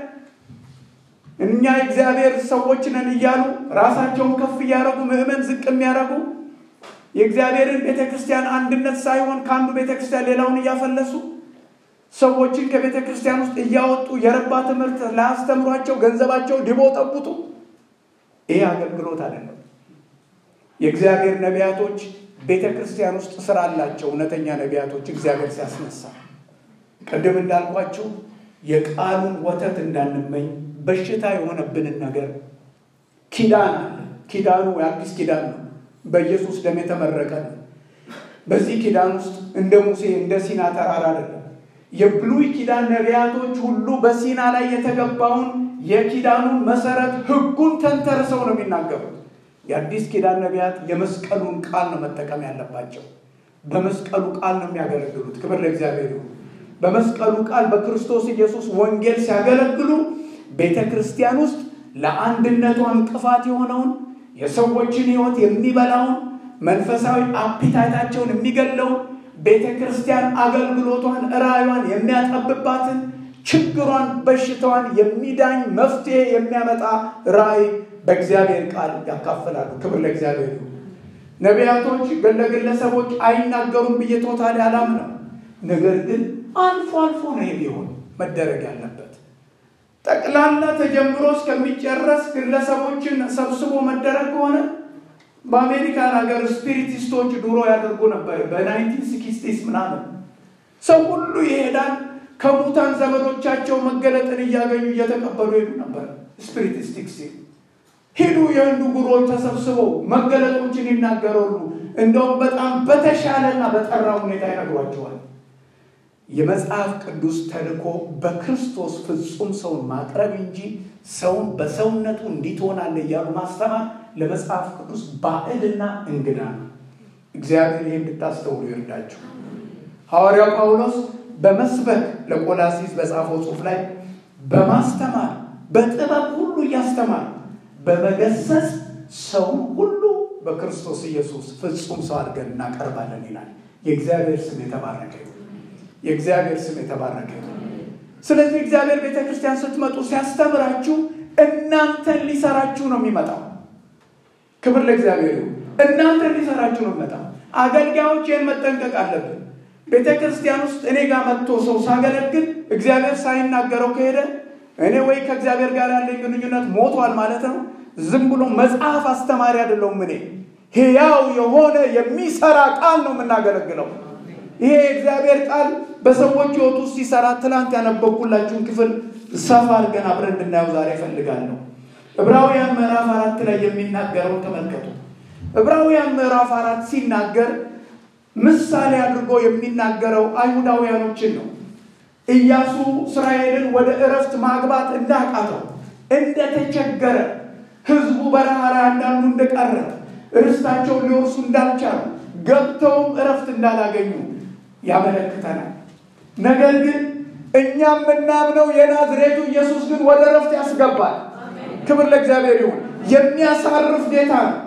እኛ የእግዚአብሔር ሰዎች ነን እያሉ ራሳቸውን ከፍ እያደረጉ ምዕመን ዝቅ የሚያደርጉ የእግዚአብሔርን ቤተ ክርስቲያን አንድነት ሳይሆን ከአንዱ ቤተ ክርስቲያን ሌላውን እያፈለሱ ሰዎችን ከቤተ ክርስቲያን ውስጥ እያወጡ የረባ ትምህርት ላያስተምሯቸው ገንዘባቸው ድቦ ጠቡጡ። ይሄ አገልግሎት አይደለም። የእግዚአብሔር ነቢያቶች ቤተ ክርስቲያን ውስጥ ስራ አላቸው። እውነተኛ ነቢያቶች እግዚአብሔር ሲያስነሳ ቅድም እንዳልኳቸው የቃሉን ወተት እንዳንመኝ በሽታ የሆነብንን ነገር ኪዳን አለ። ኪዳኑ የአዲስ ኪዳን ነው። በኢየሱስ ደም የተመረቀ ነው። በዚህ ኪዳን ውስጥ እንደ ሙሴ እንደ ሲና ተራራ አይደለም። የብሉይ ኪዳን ነቢያቶች ሁሉ በሲና ላይ የተገባውን የኪዳኑን መሰረት ሕጉን ተንተርሰው ነው የሚናገሩት። የአዲስ ኪዳን ነቢያት የመስቀሉን ቃል ነው መጠቀም ያለባቸው። በመስቀሉ ቃል ነው የሚያገለግሉት። ክብር ለእግዚአብሔር ይሁን። በመስቀሉ ቃል በክርስቶስ ኢየሱስ ወንጌል ሲያገለግሉ ቤተ ክርስቲያን ውስጥ ለአንድነቷ እንቅፋት የሆነውን የሰዎችን ሕይወት የሚበላውን መንፈሳዊ አፒታይታቸውን የሚገለውን ቤተ ክርስቲያን አገልግሎቷን ራዕዩን የሚያጠብባትን ችግሯን፣ በሽታዋን የሚዳኝ መፍትሄ የሚያመጣ ራዕይ በእግዚአብሔር ቃል ያካፍላሉ። ክብር ለእግዚአብሔር ይሁን። ነቢያቶች ለግለሰቦች አይናገሩም ብዬ ቶታሊ አላምነው። ነገር ግን አልፎ አልፎ ነው ቢሆን መደረግ ያለበት። ጠቅላላ ተጀምሮ እስከሚጨረስ ግለሰቦችን ሰብስቦ መደረግ ከሆነ በአሜሪካን ሀገር ስፒሪቲስቶች ድሮ ያደርጉ ነበር። በናይንቲን ሲክስቲስ ምናምን ሰው ሁሉ ይሄዳል። ከሙታን ዘመዶቻቸው መገለጥን እያገኙ እየተቀበሉ ሄዱ ነበር። ስፒሪቲስቲክ ሲል ሂዱ የህንዱ ጉሮዎች ተሰብስበው መገለጦችን ይናገራሉ። እንደውም በጣም በተሻለና በጠራ ሁኔታ ይነግሯቸዋል። የመጽሐፍ ቅዱስ ተልእኮ በክርስቶስ ፍጹም ሰውን ማቅረብ እንጂ ሰውን በሰውነቱ እንዲትሆናለ እያሉ ማስተማር ለመጽሐፍ ቅዱስ ባዕድና እንግዳ ነው። እግዚአብሔር ይህ እንድታስተውሉ ይርዳችሁ። ሐዋርያው ጳውሎስ በመስበክ ለቆላሲስ በጻፈው ጽሑፍ ላይ በማስተማር በጥበብ ሁሉ እያስተማር በመገሰጽ ሰውን ሁሉ በክርስቶስ ኢየሱስ ፍጹም ሰው አድርገን እናቀርባለን ይላል። የእግዚአብሔር ስም የተባረከ ይሁን። የእግዚአብሔር ስም የተባረከ ይሁን። ስለዚህ እግዚአብሔር ቤተ ክርስቲያን ስትመጡ ሲያስተምራችሁ እናንተን ሊሰራችሁ ነው የሚመጣው። ክብር ለእግዚአብሔር ይሁን። እናንተን ሊሰራችሁ ነው የሚመጣው። አገልጋዮች ይህን መጠንቀቅ አለብን። ቤተ ክርስቲያን ውስጥ እኔ ጋር መጥቶ ሰው ሳገለግል እግዚአብሔር ሳይናገረው ከሄደ እኔ ወይ ከእግዚአብሔር ጋር ያለኝ ግንኙነት ሞቷል ማለት ነው። ዝም ብሎ መጽሐፍ አስተማሪ አይደለሁም። እኔ ሕያው የሆነ የሚሰራ ቃል ነው የምናገለግለው። ይሄ የእግዚአብሔር ቃል በሰዎች ሕይወት ውስጥ ሲሰራ ትናንት ያነበብኩላችሁን ክፍል ሰፋ አድርገን አብረን እንድናየው ዛሬ እፈልጋለሁ። ዕብራውያን ምዕራፍ አራት ላይ የሚናገረውን ተመልከቱ። ዕብራውያን ምዕራፍ አራት ሲናገር ምሳሌ አድርጎ የሚናገረው አይሁዳውያኖችን ነው። ኢያሱ እስራኤልን ወደ እረፍት ማግባት እንዳቃተው እንደተቸገረ፣ ህዝቡ በረሃ ላይ አንዳንዱ እንደቀረ፣ ርስታቸውን ሊወርሱ እንዳልቻሉ፣ ገብተውም እረፍት እንዳላገኙ ያመለክተናል። ነገር ግን እኛ የምናምነው የናዝሬቱ ኢየሱስ ግን ወደ እረፍት ያስገባል። ክብር ለእግዚአብሔር ይሁን። የሚያሳርፍ ጌታ ነው።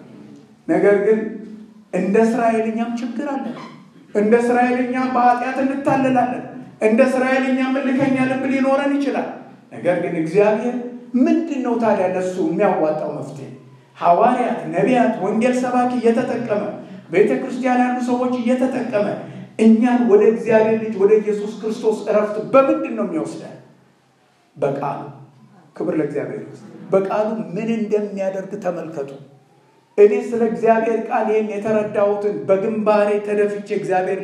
ነገር ግን እንደ እስራኤልኛም ችግር አለን። እንደ እስራኤልኛም በኃጢአት እንታለላለን። እንደ እስራኤልኛም እልከኛ ልብ ሊኖረን ይችላል። ነገር ግን እግዚአብሔር ምንድን ነው ታዲያ ለሱ የሚያዋጣው መፍትሄ? ሐዋርያት፣ ነቢያት፣ ወንጌል ሰባኪ እየተጠቀመ ቤተ ክርስቲያን ያሉ ሰዎች እየተጠቀመ እኛን ወደ እግዚአብሔር ልጅ ወደ ኢየሱስ ክርስቶስ እረፍት በምንድን ነው የሚወስደን? በቃሉ ክብር ለእግዚአብሔር። በቃሉ ምን እንደሚያደርግ ተመልከቱ። እኔ ስለ እግዚአብሔር ቃል ይህን የተረዳሁትን በግንባሬ ተደፍቼ እግዚአብሔር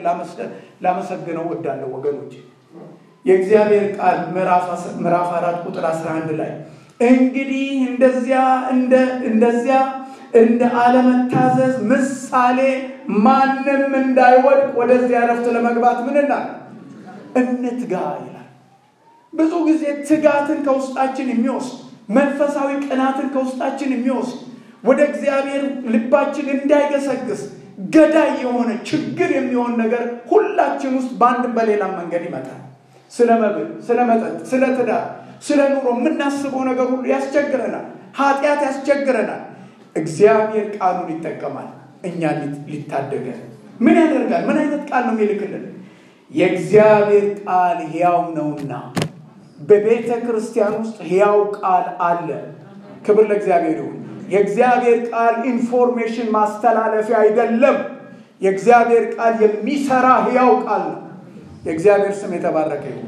ላመሰግነው ወዳለሁ ወገኖች። የእግዚአብሔር ቃል ምዕራፍ አራት ቁጥር 11 ላይ እንግዲህ እንደዚያ እንደዚያ እንደ አለመታዘዝ ምሳሌ ማንም እንዳይወድቅ ወደዚያ እረፍት ለመግባት ምንና እንትጋ ይላል። ብዙ ጊዜ ትጋትን ከውስጣችን የሚወስድ መንፈሳዊ ቅናትን ከውስጣችን የሚወስድ ወደ እግዚአብሔር ልባችን እንዳይገሰግስ ገዳይ የሆነ ችግር የሚሆን ነገር ሁላችን ውስጥ በአንድም በሌላም መንገድ ይመጣል። ስለ መብል፣ ስለ መጠጥ፣ ስለ ትዳር፣ ስለ ኑሮ የምናስበው ነገር ሁሉ ያስቸግረናል። ኃጢአት ያስቸግረናል። እግዚአብሔር ቃሉን ይጠቀማል እኛን ሊታደገን። ምን ያደርጋል? ምን አይነት ቃል ነው የሚልክልን? የእግዚአብሔር ቃል ሕያው ነውና በቤተ ክርስቲያን ውስጥ ሕያው ቃል አለ። ክብር ለእግዚአብሔር ይሁን። የእግዚአብሔር ቃል ኢንፎርሜሽን ማስተላለፊያ አይደለም። የእግዚአብሔር ቃል የሚሰራ ሕያው ቃል ነው። የእግዚአብሔር ስም የተባረከ ይሁን።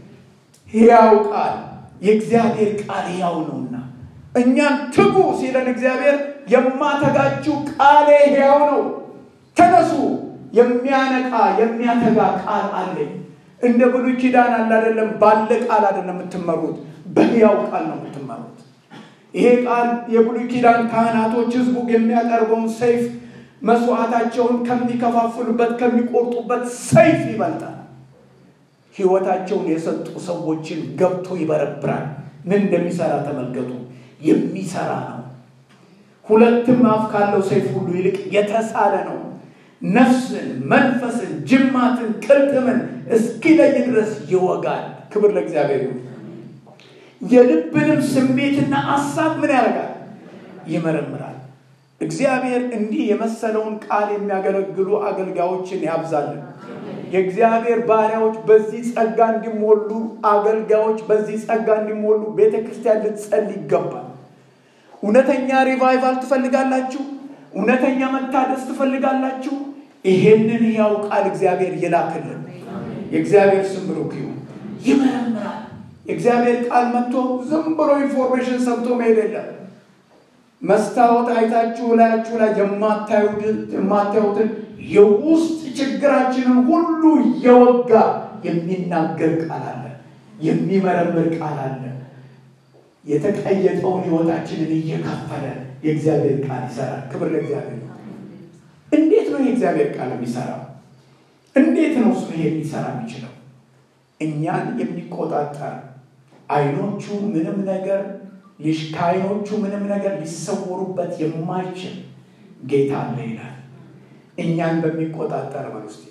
ሕያው ቃል የእግዚአብሔር ቃል ሕያው ነውና እኛን ትጉ ሲለን እግዚአብሔር የማተጋችሁ ቃሌ ሕያው ነው፣ ተነሱ፣ የሚያነቃ የሚያተጋ ቃል አለኝ። እንደ ብሉይ ኪዳን አለ አይደለም፣ ባለ ቃል አይደለም የምትመሩት፣ በሕያው ቃል ነው የምትመሩት። ይሄ ቃል የብሉይ ኪዳን ካህናቶች ህዝቡ የሚያቀርበውን ሰይፍ መስዋዕታቸውን ከሚከፋፍሉበት ከሚቆርጡበት ሰይፍ ይበልጣል። ህይወታቸውን የሰጡ ሰዎችን ገብቶ ይበረብራል። ምን እንደሚሰራ ተመልከቱ። የሚሰራ ነው። ሁለትም አፍ ካለው ሰይፍ ሁሉ ይልቅ የተሳለ ነው። ነፍስን፣ መንፈስን፣ ጅማትን፣ ቅልጥምን እስኪለይ ድረስ ይወጋል። ክብር ለእግዚአብሔር ይሁን። የልብንም ስሜትና አሳብ ምን ያደርጋል? ይመረምራል። እግዚአብሔር እንዲህ የመሰለውን ቃል የሚያገለግሉ አገልጋዮችን ያብዛልን። የእግዚአብሔር ባሪያዎች በዚህ ጸጋ እንዲሞሉ፣ አገልጋዮች በዚህ ጸጋ እንዲሞሉ ቤተ ክርስቲያን ልትጸልይ ይገባል። እውነተኛ ሪቫይቫል ትፈልጋላችሁ? እውነተኛ መታደስ ትፈልጋላችሁ? ይሄንን ያው ቃል እግዚአብሔር ይላክልን። የእግዚአብሔር ስም ብሩክ ይሁን። ይመረምራል። የእግዚአብሔር ቃል መጥቶ ዝም ብሎ ኢንፎርሜሽን ሰምቶ መሄድ የለም። መስታወት አይታችሁ ላያችሁ ላይ የማታዩትን የውስጥ ችግራችንን ሁሉ እየወጋ የሚናገር ቃል አለ። የሚመረምር ቃል አለ። የተቀየጠውን ሕይወታችንን እየከፈለ የእግዚአብሔር ቃል ይሰራል። ክብር ለእግዚአብሔር። እንዴት ነው የእግዚአብሔር ቃል የሚሰራው? እንዴት ነው እሱ ይሄ ሊሰራ የሚችለው? እኛን የሚቆጣጠር አይኖቹ ምንም ነገር ከአይኖቹ ምንም ነገር ሊሰወሩበት የማይችል ጌታ አለ ይላል። እኛን በሚቆጣጠር በል ውስጥ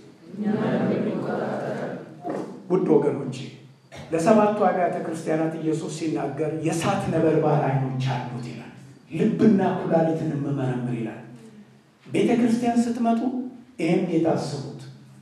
ውድ ወገኖቼ ለሰባቱ አብያተ ክርስቲያናት ኢየሱስ ሲናገር የእሳት ነበልባል አይኖች አሉት ይላል። ልብና ኩላሊትን የምመረምር ይላል። ቤተ ክርስቲያን ስትመጡ ይህም የታስቡት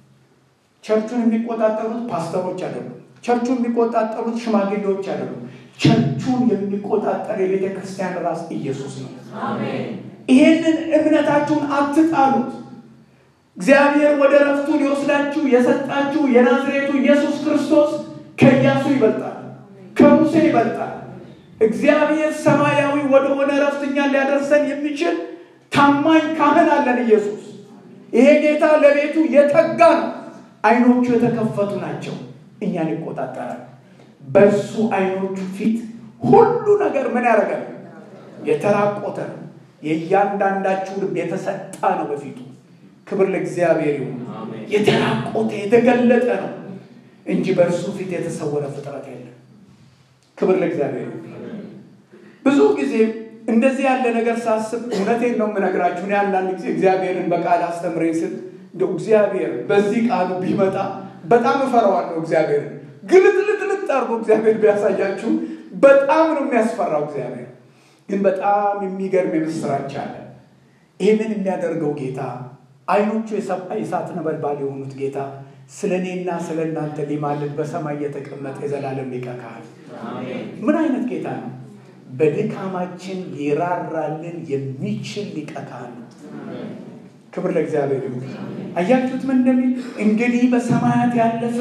ቸርቹን የሚቆጣጠሩት ፓስተሮች አይደሉም። ቸርቹን የሚቆጣጠሩት ሽማግሌዎች አይደሉም። ቸርቹን የሚቆጣጠር የቤተ ክርስቲያን ራስ ኢየሱስ ነው። ይሄንን እምነታችሁን አትጣሉት። እግዚአብሔር ወደ ረፍቱ ሊወስዳችሁ የሰጣችሁ የናዝሬቱ ኢየሱስ ክርስቶስ ከኢያሱ ይበልጣል፣ ከሙሴ ይበልጣል። እግዚአብሔር ሰማያዊ ወደሆነ ረፍት እኛን ሊያደርሰን የሚችል ታማኝ ካህን አለን ኢየሱስ። ይሄ ጌታ ለቤቱ የተጋ ነው። አይኖቹ የተከፈቱ ናቸው። እኛን ይቆጣጠራል። በእሱ አይኖቹ ፊት ሁሉ ነገር ምን ያደርጋል? የተራቆተ ነው። የእያንዳንዳችሁ ልብ የተሰጣ ነው በፊቱ። ክብር ለእግዚአብሔር ይሁን። የተራቆተ የተገለጠ ነው እንጂ በእርሱ ፊት የተሰወረ ፍጥረት የለም። ክብር ለእግዚአብሔር ይሁን። ብዙ ጊዜ እንደዚህ ያለ ነገር ሳስብ እውነቴን ነው የምነግራችሁ። እኔ አንዳንድ ጊዜ እግዚአብሔርን በቃል አስተምረኝ ስል እንደው እግዚአብሔር በዚህ ቃሉ ቢመጣ በጣም እፈራዋለሁ። እግዚአብሔርን ግልጥልጥልጥ አድርጎ እግዚአብሔር ቢያሳያችሁ በጣም ነው የሚያስፈራው። እግዚአብሔር ግን በጣም የሚገርም የምስራች አለ። ይህንን የሚያደርገው ጌታ አይኖቹ የእሳት ነበልባል የሆኑት ጌታ ስለ እኔና ስለ እናንተ ሊማልድ በሰማይ የተቀመጠ የዘላለም ሊቀ ካህን ምን አይነት ጌታ ነው? በድካማችን ሊራራልን የሚችል ሊቀ ካህን ነው። ክብር ለእግዚአብሔር ይሁን። አያችሁት ምን እንደሚል እንግዲህ በሰማያት ያለፈ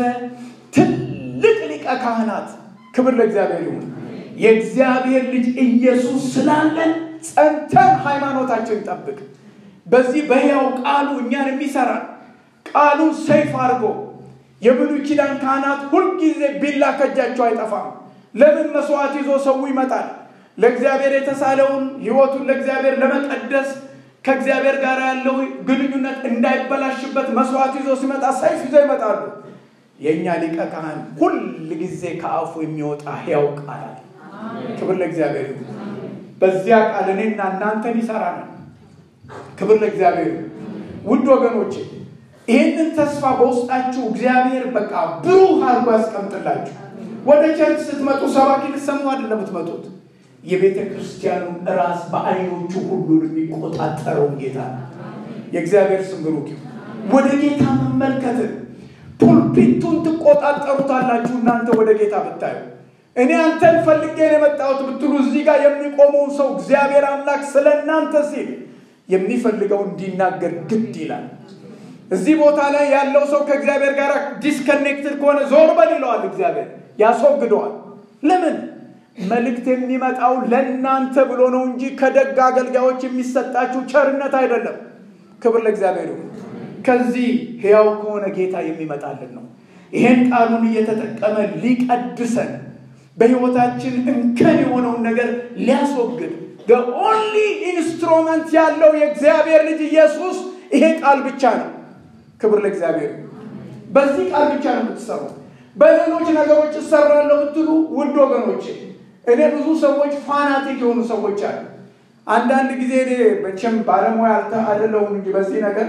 ትልቅ ሊቀ ካህናት ክብር ለእግዚአብሔር ይሁን። የእግዚአብሔር ልጅ ኢየሱስ ስላለን ጸንተን ሃይማኖታችን ጠብቅ። በዚህ በሕያው ቃሉ እኛን የሚሰራ ቃሉን ሰይፍ አድርጎ የብሉይ ኪዳን ካህናት ሁልጊዜ ቢላ ከእጃቸው አይጠፋም። ለምን መስዋዕት ይዞ ሰው ይመጣል? ለእግዚአብሔር የተሳለውን ሕይወቱን ለእግዚአብሔር ለመቀደስ ከእግዚአብሔር ጋር ያለው ግንኙነት እንዳይበላሽበት መስዋዕት ይዞ ሲመጣ ሰይፍ ይዞ ይመጣሉ። የእኛ ሊቀ ካህን ሁል ጊዜ ከአፉ የሚወጣ ሕያው ቃል አለ። ክብር ለእግዚአብሔር ይሁን። በዚያ ቃል እኔና እናንተን ይሰራናል። ክብር ለእግዚአብሔር ይሁን። ውድ ወገኖቼ ይህንን ተስፋ በውስጣችሁ እግዚአብሔር በቃ ብሩህ አድርጎ ያስቀምጥላችሁ። ወደ ቸርች ስትመጡ ሰባኪ ልትሰሙ አይደለም የምትመጡት የቤተ ክርስቲያኑን ራስ በአይኖቹ ሁሉ የሚቆጣጠረውን ጌታ ነው። የእግዚአብሔር ስም ብሩክ ይሁን። ወደ ጌታ መመልከትን ፑልፒቱን ትቆጣጠሩታላችሁ። እናንተ ወደ ጌታ ብታዩ እኔ አንተን ፈልጌ ነው የመጣሁት ብትሉ እዚህ ጋር የሚቆመውን ሰው እግዚአብሔር አምላክ ስለ እናንተ ሲል የሚፈልገው እንዲናገር ግድ ይላል። እዚህ ቦታ ላይ ያለው ሰው ከእግዚአብሔር ጋር ዲስከኔክትድ ከሆነ ዞር በል ይለዋል። እግዚአብሔር ያስወግደዋል። ለምን? መልእክት የሚመጣው ለእናንተ ብሎ ነው እንጂ ከደግ አገልጋዮች የሚሰጣችሁ ቸርነት አይደለም። ክብር ለእግዚአብሔር ይሁን። ከዚህ ሕያው ከሆነ ጌታ የሚመጣልን ነው። ይሄን ቃሉን እየተጠቀመ ሊቀድሰን በሕይወታችን እንከን የሆነውን ነገር ሊያስወግድ ኦንሊ ኢንስትሩመንት ያለው የእግዚአብሔር ልጅ ኢየሱስ ይሄ ቃል ብቻ ነው። ክብር ለእግዚአብሔር። በዚህ ቃል ብቻ ነው የምትሰሩ። በሌሎች ነገሮች እሰራለሁ ብትሉ ውድ ወገኖቼ እኔ ብዙ ሰዎች ፋናቲክ የሆኑ ሰዎች አሉ። አንዳንድ ጊዜ እኔ መቼም ባለሙያ አይደለሁም እንጂ በዚህ ነገር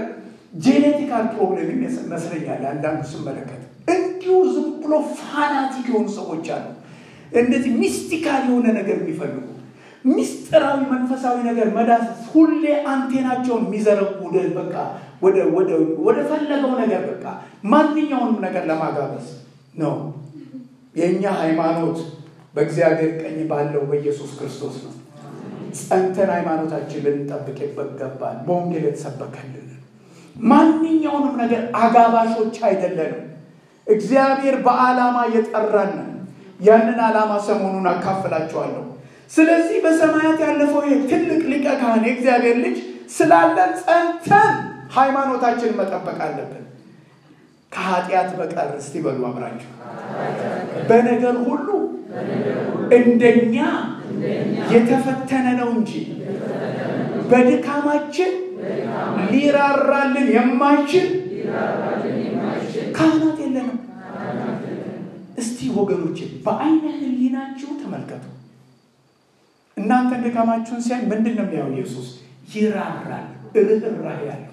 ጄኔቲካል ፕሮብሌም ይመስለኛል አንዳንዱ ስመለከት እንዲሁ ዝም ብሎ ፋናቲክ የሆኑ ሰዎች አሉ። እንደዚህ ሚስቲካል የሆነ ነገር የሚፈልጉ ሚስጥራዊ መንፈሳዊ ነገር መዳሰስ ሁሌ አንቴናቸውን የሚዘረጉ በቃ ወደ ፈለገው ነገር በቃ ማንኛውንም ነገር ለማጋበዝ ነው። የእኛ ሃይማኖት በእግዚአብሔር ቀኝ ባለው በኢየሱስ ክርስቶስ ነው። ጸንተን ሃይማኖታችን ልንጠብቅ ይገባል። በወንጌል የተሰበከልን ማንኛውንም ነገር አጋባሾች አይደለንም። እግዚአብሔር በዓላማ የጠራን ያንን ዓላማ ሰሞኑን አካፍላችኋለሁ። ስለዚህ በሰማያት ያለፈው ይህ ትልቅ ሊቀ ካህን የእግዚአብሔር ልጅ ስላለን ጸንተን ሃይማኖታችንን መጠበቅ አለብን። ከኃጢአት በቀር እስቲ በሉ አብራችሁ በነገር ሁሉ እንደኛ የተፈተነ ነው እንጂ በድካማችን ሊራራልን የማይችል ካህናት የለንም። እስቲ ወገኖች በአይነ ህሊናችሁ ተመልከቱ። እናንተ ድካማችሁን ሲያይ ምንድን ነው የሚያው? ኢየሱስ ይራራል፣ ርኅራኄ ያለው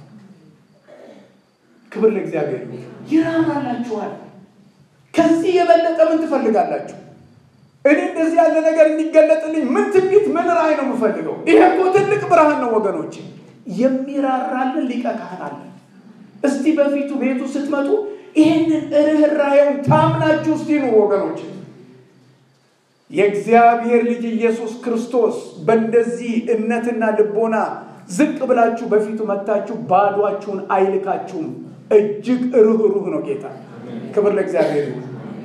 ክብር ለእግዚአብሔር። ይራራላችኋል። ከዚህ የበለጠ ምን ትፈልጋላችሁ? እኔ እንደዚህ ያለ ነገር እንዲገለጥልኝ ምን ትንቢት፣ ምን ራእይ ነው የምፈልገው? ይሄ እኮ ትልቅ ብርሃን ነው ወገኖች። የሚራራልን ሊቀ ካህን አለ። እስቲ በፊቱ ቤቱ ስትመጡ ይህንን ርኅራኄውን ታምናችሁ እስቲ ኑ ወገኖች። የእግዚአብሔር ልጅ ኢየሱስ ክርስቶስ በእንደዚህ እምነትና ልቦና ዝቅ ብላችሁ በፊቱ መታችሁ ባዷችሁን አይልካችሁም። እጅግ ርኅሩህ ነው ጌታ። ክብር ለእግዚአብሔር ይሁን።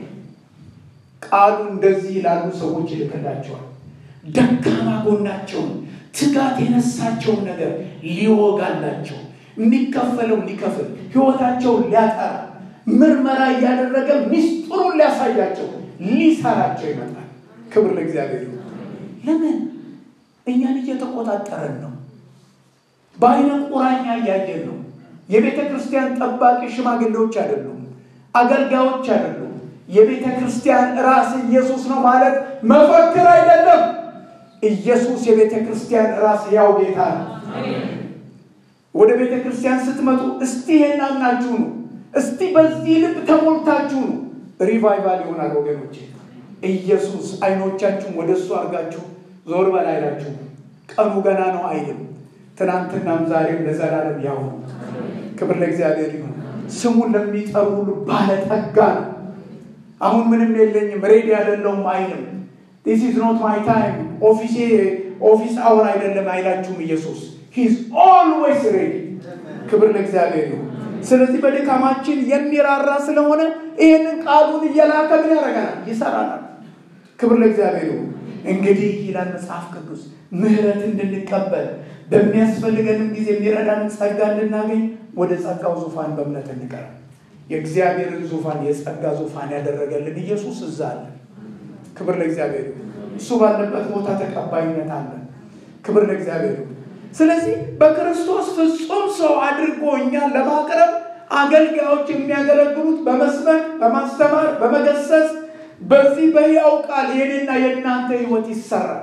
ቃሉ እንደዚህ ላሉ ሰዎች ይልክላቸዋል። ደካማ ጎናቸውን፣ ትጋት የነሳቸውን ነገር ሊወጋላቸው፣ የሚከፈለው ሊከፍል፣ ህይወታቸውን ሊያጠራ፣ ምርመራ እያደረገ ሚስጥሩን ሊያሳያቸው፣ ሊሰራቸው ይመጣል። ክብር ለእግዚአብሔር ይሁን። ለምን እኛን እየተቆጣጠረን ነው። በአይነ ቁራኛ እያየን ነው። የቤተ ክርስቲያን ጠባቂ ሽማግሌዎች አይደሉም፣ አገልጋዮች አይደሉም። የቤተ ክርስቲያን ራስ ኢየሱስ ነው ማለት መፈክር አይደለም። ኢየሱስ የቤተ ክርስቲያን ራስ ያው ጌታ ነው። ወደ ቤተ ክርስቲያን ስትመጡ እስቲ ይሄን አምናችሁ ነው፣ እስቲ በዚህ ልብ ተሞልታችሁ ነው። ሪቫይቫል ይሆናል ወገኖቼ። ኢየሱስ አይኖቻችሁን ወደ እሱ አድርጋችሁ ዞር በል አይላችሁ። ቀኑ ገና ነው አይልም። ትናንትናም ዛሬም ለዘላለም ያው ነው። ክብር ለእግዚአብሔር ይሁን። ስሙን ለሚጠሩ ሁሉ ባለጠጋ ነው። አሁን ምንም የለኝም ሬዲ አይደለሁም አይልም። ዲስ ኢዝ ኖት ማይ ታይም ኦፊሴ ኦፊስ አወር አይደለም አይላችሁም። ኢየሱስ ሂዝ ኦልዌይስ ሬዲ። ክብር ለእግዚአብሔር ይሁን። ስለዚህ በድካማችን የሚራራ ስለሆነ ይህንን ቃሉን እየላከ ምን ያደርገናል? ይሰራናል። ክብር ለእግዚአብሔር ይሁን። እንግዲህ ይላል መጽሐፍ ቅዱስ ምሕረት እንድንቀበል በሚያስፈልገንም ጊዜ የሚረዳንን ጸጋ እንድናገኝ ወደ ጸጋው ዙፋን በእምነት እንቀርብ። የእግዚአብሔርን ዙፋን የጸጋ ዙፋን ያደረገልን ኢየሱስ እዛ አለ። ክብር ለእግዚአብሔር ይሁን። እሱ ባለበት ቦታ ተቀባይነት አለ። ክብር ለእግዚአብሔር ይሁን። ስለዚህ በክርስቶስ ፍጹም ሰው አድርጎ እኛን ለማቅረብ አገልጋዮች የሚያገለግሉት በመስበክ በማስተማር በመገሰጽ በዚህ በሕያው ቃል የኔና የእናንተ ህይወት ይሰራል።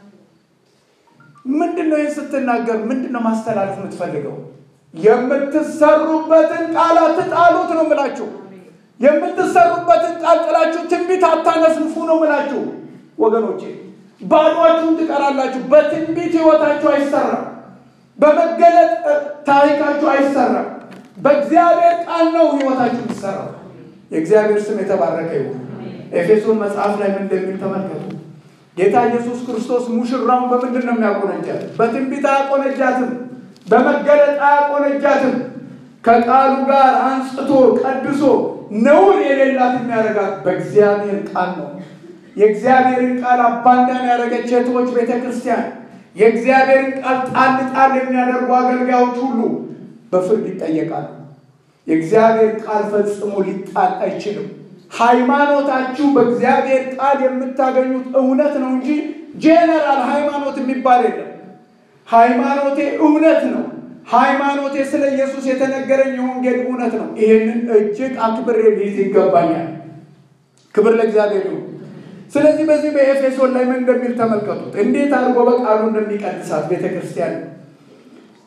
ምንድን ነው ይህን ስትናገር ምንድን ነው ማስተላለፍ የምትፈልገው? የምትሰሩበትን ቃል አትጣሉት ነው ምላችሁ። የምትሰሩበትን ቃል ጥላችሁ ትንቢት አታነስንፉ ነው ምላችሁ ወገኖቼ። ባዷችሁን ትቀራላችሁ። በትንቢት ህይወታችሁ አይሰራም። በመገለጥ ታሪካችሁ አይሰራም። በእግዚአብሔር ቃል ነው ህይወታችሁ የሚሰራው። የእግዚአብሔር ስም የተባረከ ይሁን። ኤፌሶን መጽሐፍ ላይ ምን እንደሚል ተመልከቱ። ጌታ ኢየሱስ ክርስቶስ ሙሽራውን በምንድን ነው የሚያቆነጃት? በትንቢት አያቆነጃትም። በመገለጥ አያቆነጃትም። ከቃሉ ጋር አንጽቶ ቀድሶ ነውር የሌላት የሚያደርጋት በእግዚአብሔር ቃል ነው። የእግዚአብሔርን ቃል አባንዳን ያደረገች እህቶች ቤተ ክርስቲያን የእግዚአብሔርን ቃል ጣል ጣል የሚያደርጉ አገልጋዮች ሁሉ በፍርድ ይጠየቃሉ። የእግዚአብሔር ቃል ፈጽሞ ሊጣል አይችልም። ሃይማኖታችሁ በእግዚአብሔር ቃል የምታገኙት እውነት ነው እንጂ ጄኔራል ሃይማኖት የሚባል የለም። ሃይማኖቴ እውነት ነው። ሃይማኖቴ ስለ ኢየሱስ የተነገረኝ የወንጌል እውነት ነው። ይህንን እጅግ አክብሬ ሊይዝ ይገባኛል። ክብር ለእግዚአብሔር ይሁን። ስለዚህ በዚህ በኤፌሶን ላይ ምን እንደሚል ተመልከቱት። እንዴት አድርጎ በቃሉ እንደሚቀድሳት ቤተ ክርስቲያን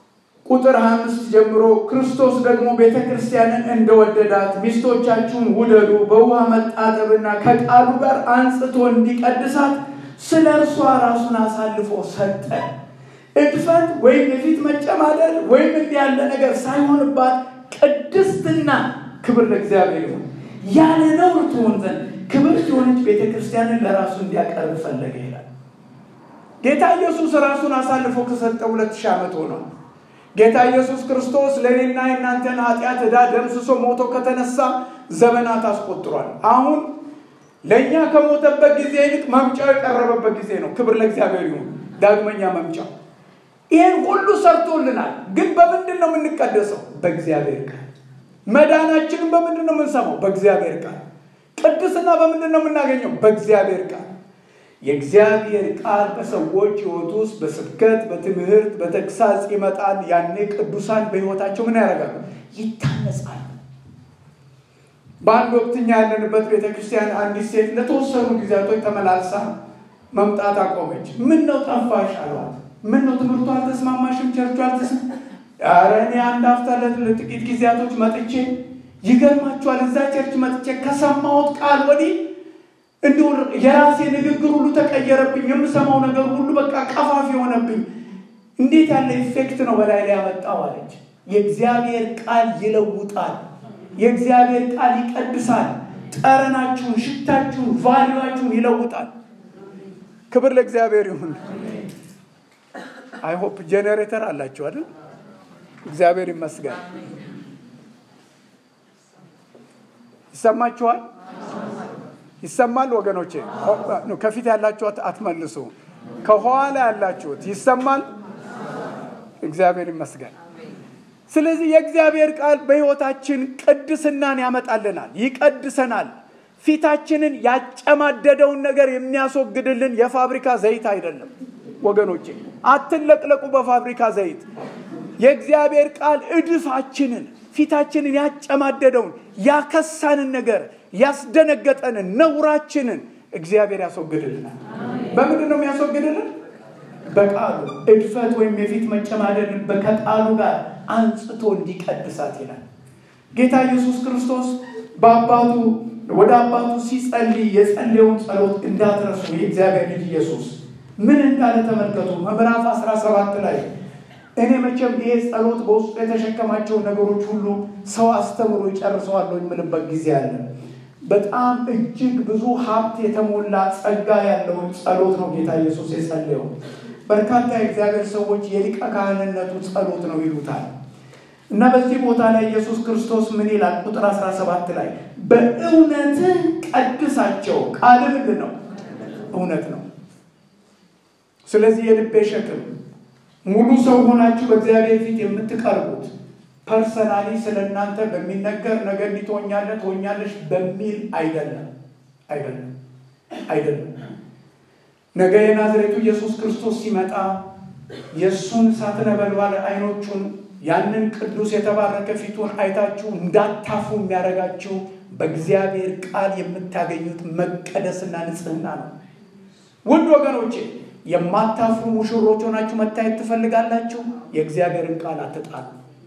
ቁጥር 25 ጀምሮ ክርስቶስ ደግሞ ቤተ ክርስቲያንን እንደወደዳት ሚስቶቻችሁን ውደዱ፣ በውሃ መጣጠብና ከቃሉ ጋር አንጽቶ እንዲቀድሳት ስለ እርሷ ራሱን አሳልፎ ሰጠ። እድፈት ወይም የፊት መጨማደድ ወይም እንዲህ ያለ ነገር ሳይሆንባት ቅድስትና ክብር ለእግዚአብሔር ይሁን ያለ ነውር ትሆን ዘንድ ክብርት የሆነች ቤተ ክርስቲያንን ለራሱ እንዲያቀርብ ፈለገ ይላል። ጌታ ኢየሱስ ራሱን አሳልፎ ከሰጠ ሁለት ሺህ ዓመት ሆኗል። ጌታ ኢየሱስ ክርስቶስ ለእኔና የእናንተን ኃጢአት ዕዳ ደምስሶ ሞቶ ከተነሳ ዘመናት አስቆጥሯል። አሁን ለእኛ ከሞተበት ጊዜ ይልቅ መምጫው የቀረበበት ጊዜ ነው። ክብር ለእግዚአብሔር ይሁን። ዳግመኛ መምጫው ይህን ሁሉ ሰርቶልናል። ግን በምንድን ነው የምንቀደሰው? በእግዚአብሔር ቃል። መዳናችንን በምንድን ነው የምንሰማው? በእግዚአብሔር ቃል። ቅድስና በምንድን ነው የምናገኘው? በእግዚአብሔር ቃል። የእግዚአብሔር ቃል በሰዎች ሕይወት ውስጥ በስብከት፣ በትምህርት፣ በተግሳጽ ይመጣል። ያኔ ቅዱሳን በሕይወታቸው ምን ያደርጋሉ? ይታነጻሉ። በአንድ ወቅት እኛ ያለንበት ቤተ ክርስቲያን አንዲት ሴት ለተወሰኑ ጊዜያቶች ተመላልሳ መምጣት አቆመች። ምን ነው ጠፋሽ አሏት። ምን ነው ትምህርቱ አልተስማማሽም? ቸርቹ አልተስማ ኧረ እኔ አንድ አፍታ ለጥቂት ጊዜያቶች መጥቼ ይገርማችኋል፣ እዛ ቸርች መጥቼ ከሰማሁት ቃል ወዲህ እንዲሁ የራሴ ንግግር ሁሉ ተቀየረብኝ። የምሰማው ነገር ሁሉ በቃ ቀፋፊ የሆነብኝ። እንዴት ያለ ኢፌክት ነው በላይ ላይ ያመጣው አለች። የእግዚአብሔር ቃል ይለውጣል። የእግዚአብሔር ቃል ይቀድሳል። ጠረናችሁን፣ ሽታችሁን፣ ቫሊዋችሁን ይለውጣል። ክብር ለእግዚአብሔር ይሁን። አይሆፕ ጄኔሬተር አላችሁ አይደል? እግዚአብሔር ይመስገን። ይሰማችኋል? ይሰማል ወገኖቼ? ከፊት ያላችሁት አትመልሱ። ከኋላ ያላችሁት ይሰማል? እግዚአብሔር ይመስገን። ስለዚህ የእግዚአብሔር ቃል በሕይወታችን ቅድስናን ያመጣልናል፣ ይቀድሰናል። ፊታችንን ያጨማደደውን ነገር የሚያስወግድልን የፋብሪካ ዘይት አይደለም ወገኖቼ። አትለቅለቁ በፋብሪካ ዘይት። የእግዚአብሔር ቃል እድፋችንን፣ ፊታችንን ያጨማደደውን ያከሳንን ነገር ያስደነገጠንን ነውራችንን እግዚአብሔር ያስወግድልናል። በምንድን ነው የሚያስወግድልን? በቃሉ እድፈት ወይም የፊት መጨማደድን ከቃሉ ጋር አንጽቶ እንዲቀድሳት ይላል። ጌታ ኢየሱስ ክርስቶስ በአባቱ ወደ አባቱ ሲጸልይ የጸለየውን ጸሎት እንዳትረሱ የእግዚአብሔር ልጅ ኢየሱስ ምን እንዳለ ተመልከቱ። ምዕራፍ 17 ላይ እኔ መቼም ይሄ ጸሎት በውስጡ የተሸከማቸውን ነገሮች ሁሉ ሰው አስተምሮ ይጨርሰዋል የምልበት ጊዜ አለ። በጣም እጅግ ብዙ ሀብት የተሞላ ጸጋ ያለውን ጸሎት ነው ጌታ ኢየሱስ የጸለየው። በርካታ የእግዚአብሔር ሰዎች የሊቀ ካህንነቱ ጸሎት ነው ይሉታል። እና በዚህ ቦታ ላይ ኢየሱስ ክርስቶስ ምን ይላል? ቁጥር 17 ላይ በእውነትህ ቀድሳቸው። ቃል ምንድን ነው? እውነት ነው። ስለዚህ የልቤ ሸክም ሙሉ ሰው ሆናችሁ በእግዚአብሔር ፊት የምትቀርቡት ፐርሰናሊ ስለ እናንተ በሚነገር ነገር እንዲህ ትሆኛለህ ትሆኛለሽ በሚል አይደለም፣ አይደለም፣ አይደለም። ነገ የናዝሬቱ ኢየሱስ ክርስቶስ ሲመጣ የእሱን እሳት ነበልባል አይኖቹን ያንን ቅዱስ የተባረከ ፊቱን አይታችሁ እንዳታፉ የሚያደርጋችሁ በእግዚአብሔር ቃል የምታገኙት መቀደስና ንጽህና ነው። ውድ ወገኖቼ የማታፍሩ ሙሽሮች ሆናችሁ መታየት ትፈልጋላችሁ? የእግዚአብሔርን ቃል አትጣሉ።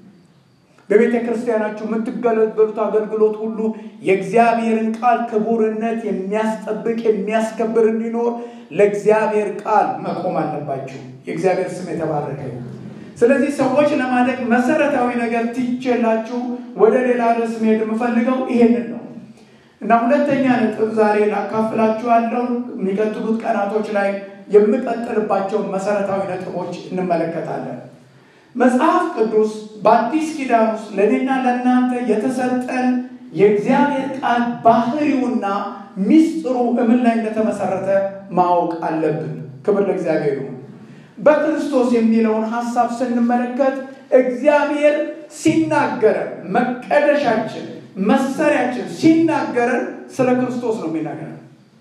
በቤተ ክርስቲያናችሁ የምትገለገሉት አገልግሎት ሁሉ የእግዚአብሔርን ቃል ክቡርነት የሚያስጠብቅ የሚያስከብር እንዲኖር ለእግዚአብሔር ቃል መቆም አለባችሁ። የእግዚአብሔር ስም የተባረከ ስለዚህ ሰዎች ለማደግ መሰረታዊ ነገር ትቼላችሁ ወደ ሌላ ርዕስ መሄድ የምፈልገው ይሄንን ነው እና ሁለተኛ ነጥብ ዛሬ ላካፍላችሁ ያለው የሚቀጥሉት ቀናቶች ላይ የምቀጥልባቸውን መሰረታዊ ነጥቦች እንመለከታለን። መጽሐፍ ቅዱስ በአዲስ ኪዳን ውስጥ ለእኔና ለእናንተ የተሰጠን የእግዚአብሔር ቃል ባህሪውና ሚስጥሩ እምን ላይ እንደተመሰረተ ማወቅ አለብን። ክብር ለእግዚአብሔር ይሁን። በክርስቶስ የሚለውን ሀሳብ ስንመለከት እግዚአብሔር ሲናገረን መቀደሻችን፣ መሰሪያችን ሲናገረን ስለ ክርስቶስ ነው የሚናገረን።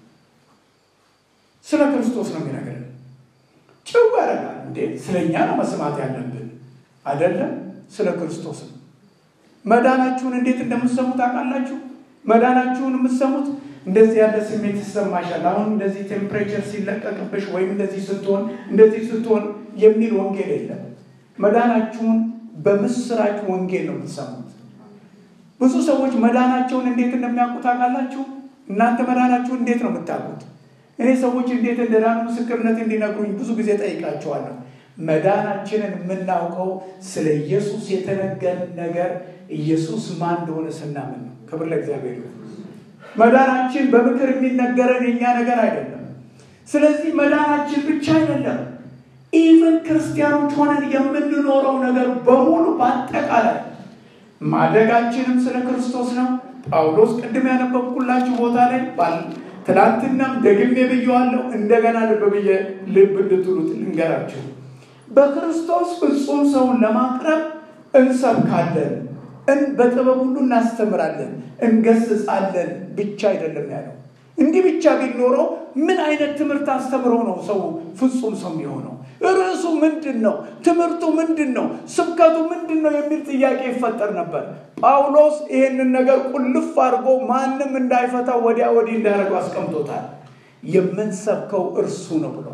ስለ ክርስቶስ ነው የሚነግረን። ጭው ያደርጋል እንዴ! ስለ እኛ ነው መስማት ያለብን አይደለም፣ ስለ ክርስቶስ ነው። መዳናችሁን እንዴት እንደምትሰሙ ታውቃላችሁ? መዳናችሁን የምትሰሙት እንደዚህ ያለ ስሜት ይሰማሻል። አሁን እንደዚህ ቴምፕሬቸር ሲለቀቅብሽ ወይም እንደዚህ ስትሆን እንደዚህ ስትሆን የሚል ወንጌል የለም። መዳናችሁን በምስራች ወንጌል ነው የምትሰሙት። ብዙ ሰዎች መዳናቸውን እንዴት እንደሚያውቁ ታውቃላችሁ? እናንተ መዳናችሁን እንዴት ነው የምታውቁት? እኔ ሰዎች እንዴት እንደዳኑ ምስክርነት እንዲነግሩኝ ብዙ ጊዜ ጠይቃቸዋለሁ። መዳናችንን የምናውቀው ስለ ኢየሱስ የተነገረን ነገር ኢየሱስ ማን እንደሆነ ስናምን ነው። ክብር ለእግዚአብሔር ይሁን። መዳናችን በምክር የሚነገረን የኛ ነገር አይደለም። ስለዚህ መዳናችን ብቻ አይደለም፣ ኢቨን ክርስቲያኖች ሆነን የምንኖረው ነገር በሙሉ በአጠቃላይ ማደጋችንም ስለ ክርስቶስ ነው። ጳውሎስ ቅድም ያነበብኩላችሁ ቦታ ላይ ትናንትናም ደግሜ ብየዋለሁ፣ እንደገና ልብ ብዬ ልብ እንድትሉት ልንገራችሁ። በክርስቶስ ፍጹም ሰውን ለማቅረብ እንሰብካለን፣ በጥበብ ሁሉ እናስተምራለን፣ እንገስጻለን ብቻ አይደለም ያለው። እንዲህ ብቻ ቢኖረው ምን አይነት ትምህርት አስተምሮ ነው ሰው ፍጹም ሰው የሚሆነው? ርዕሱ ምንድን ነው? ትምህርቱ ምንድን ነው? ስብከቱ ምንድን ነው? የሚል ጥያቄ ይፈጠር ነበር። ጳውሎስ ይህንን ነገር ቁልፍ አድርጎ ማንም እንዳይፈታው ወዲያ ወዲህ እንዳያደርገው አስቀምጦታል። የምንሰብከው እርሱ ነው ብሎ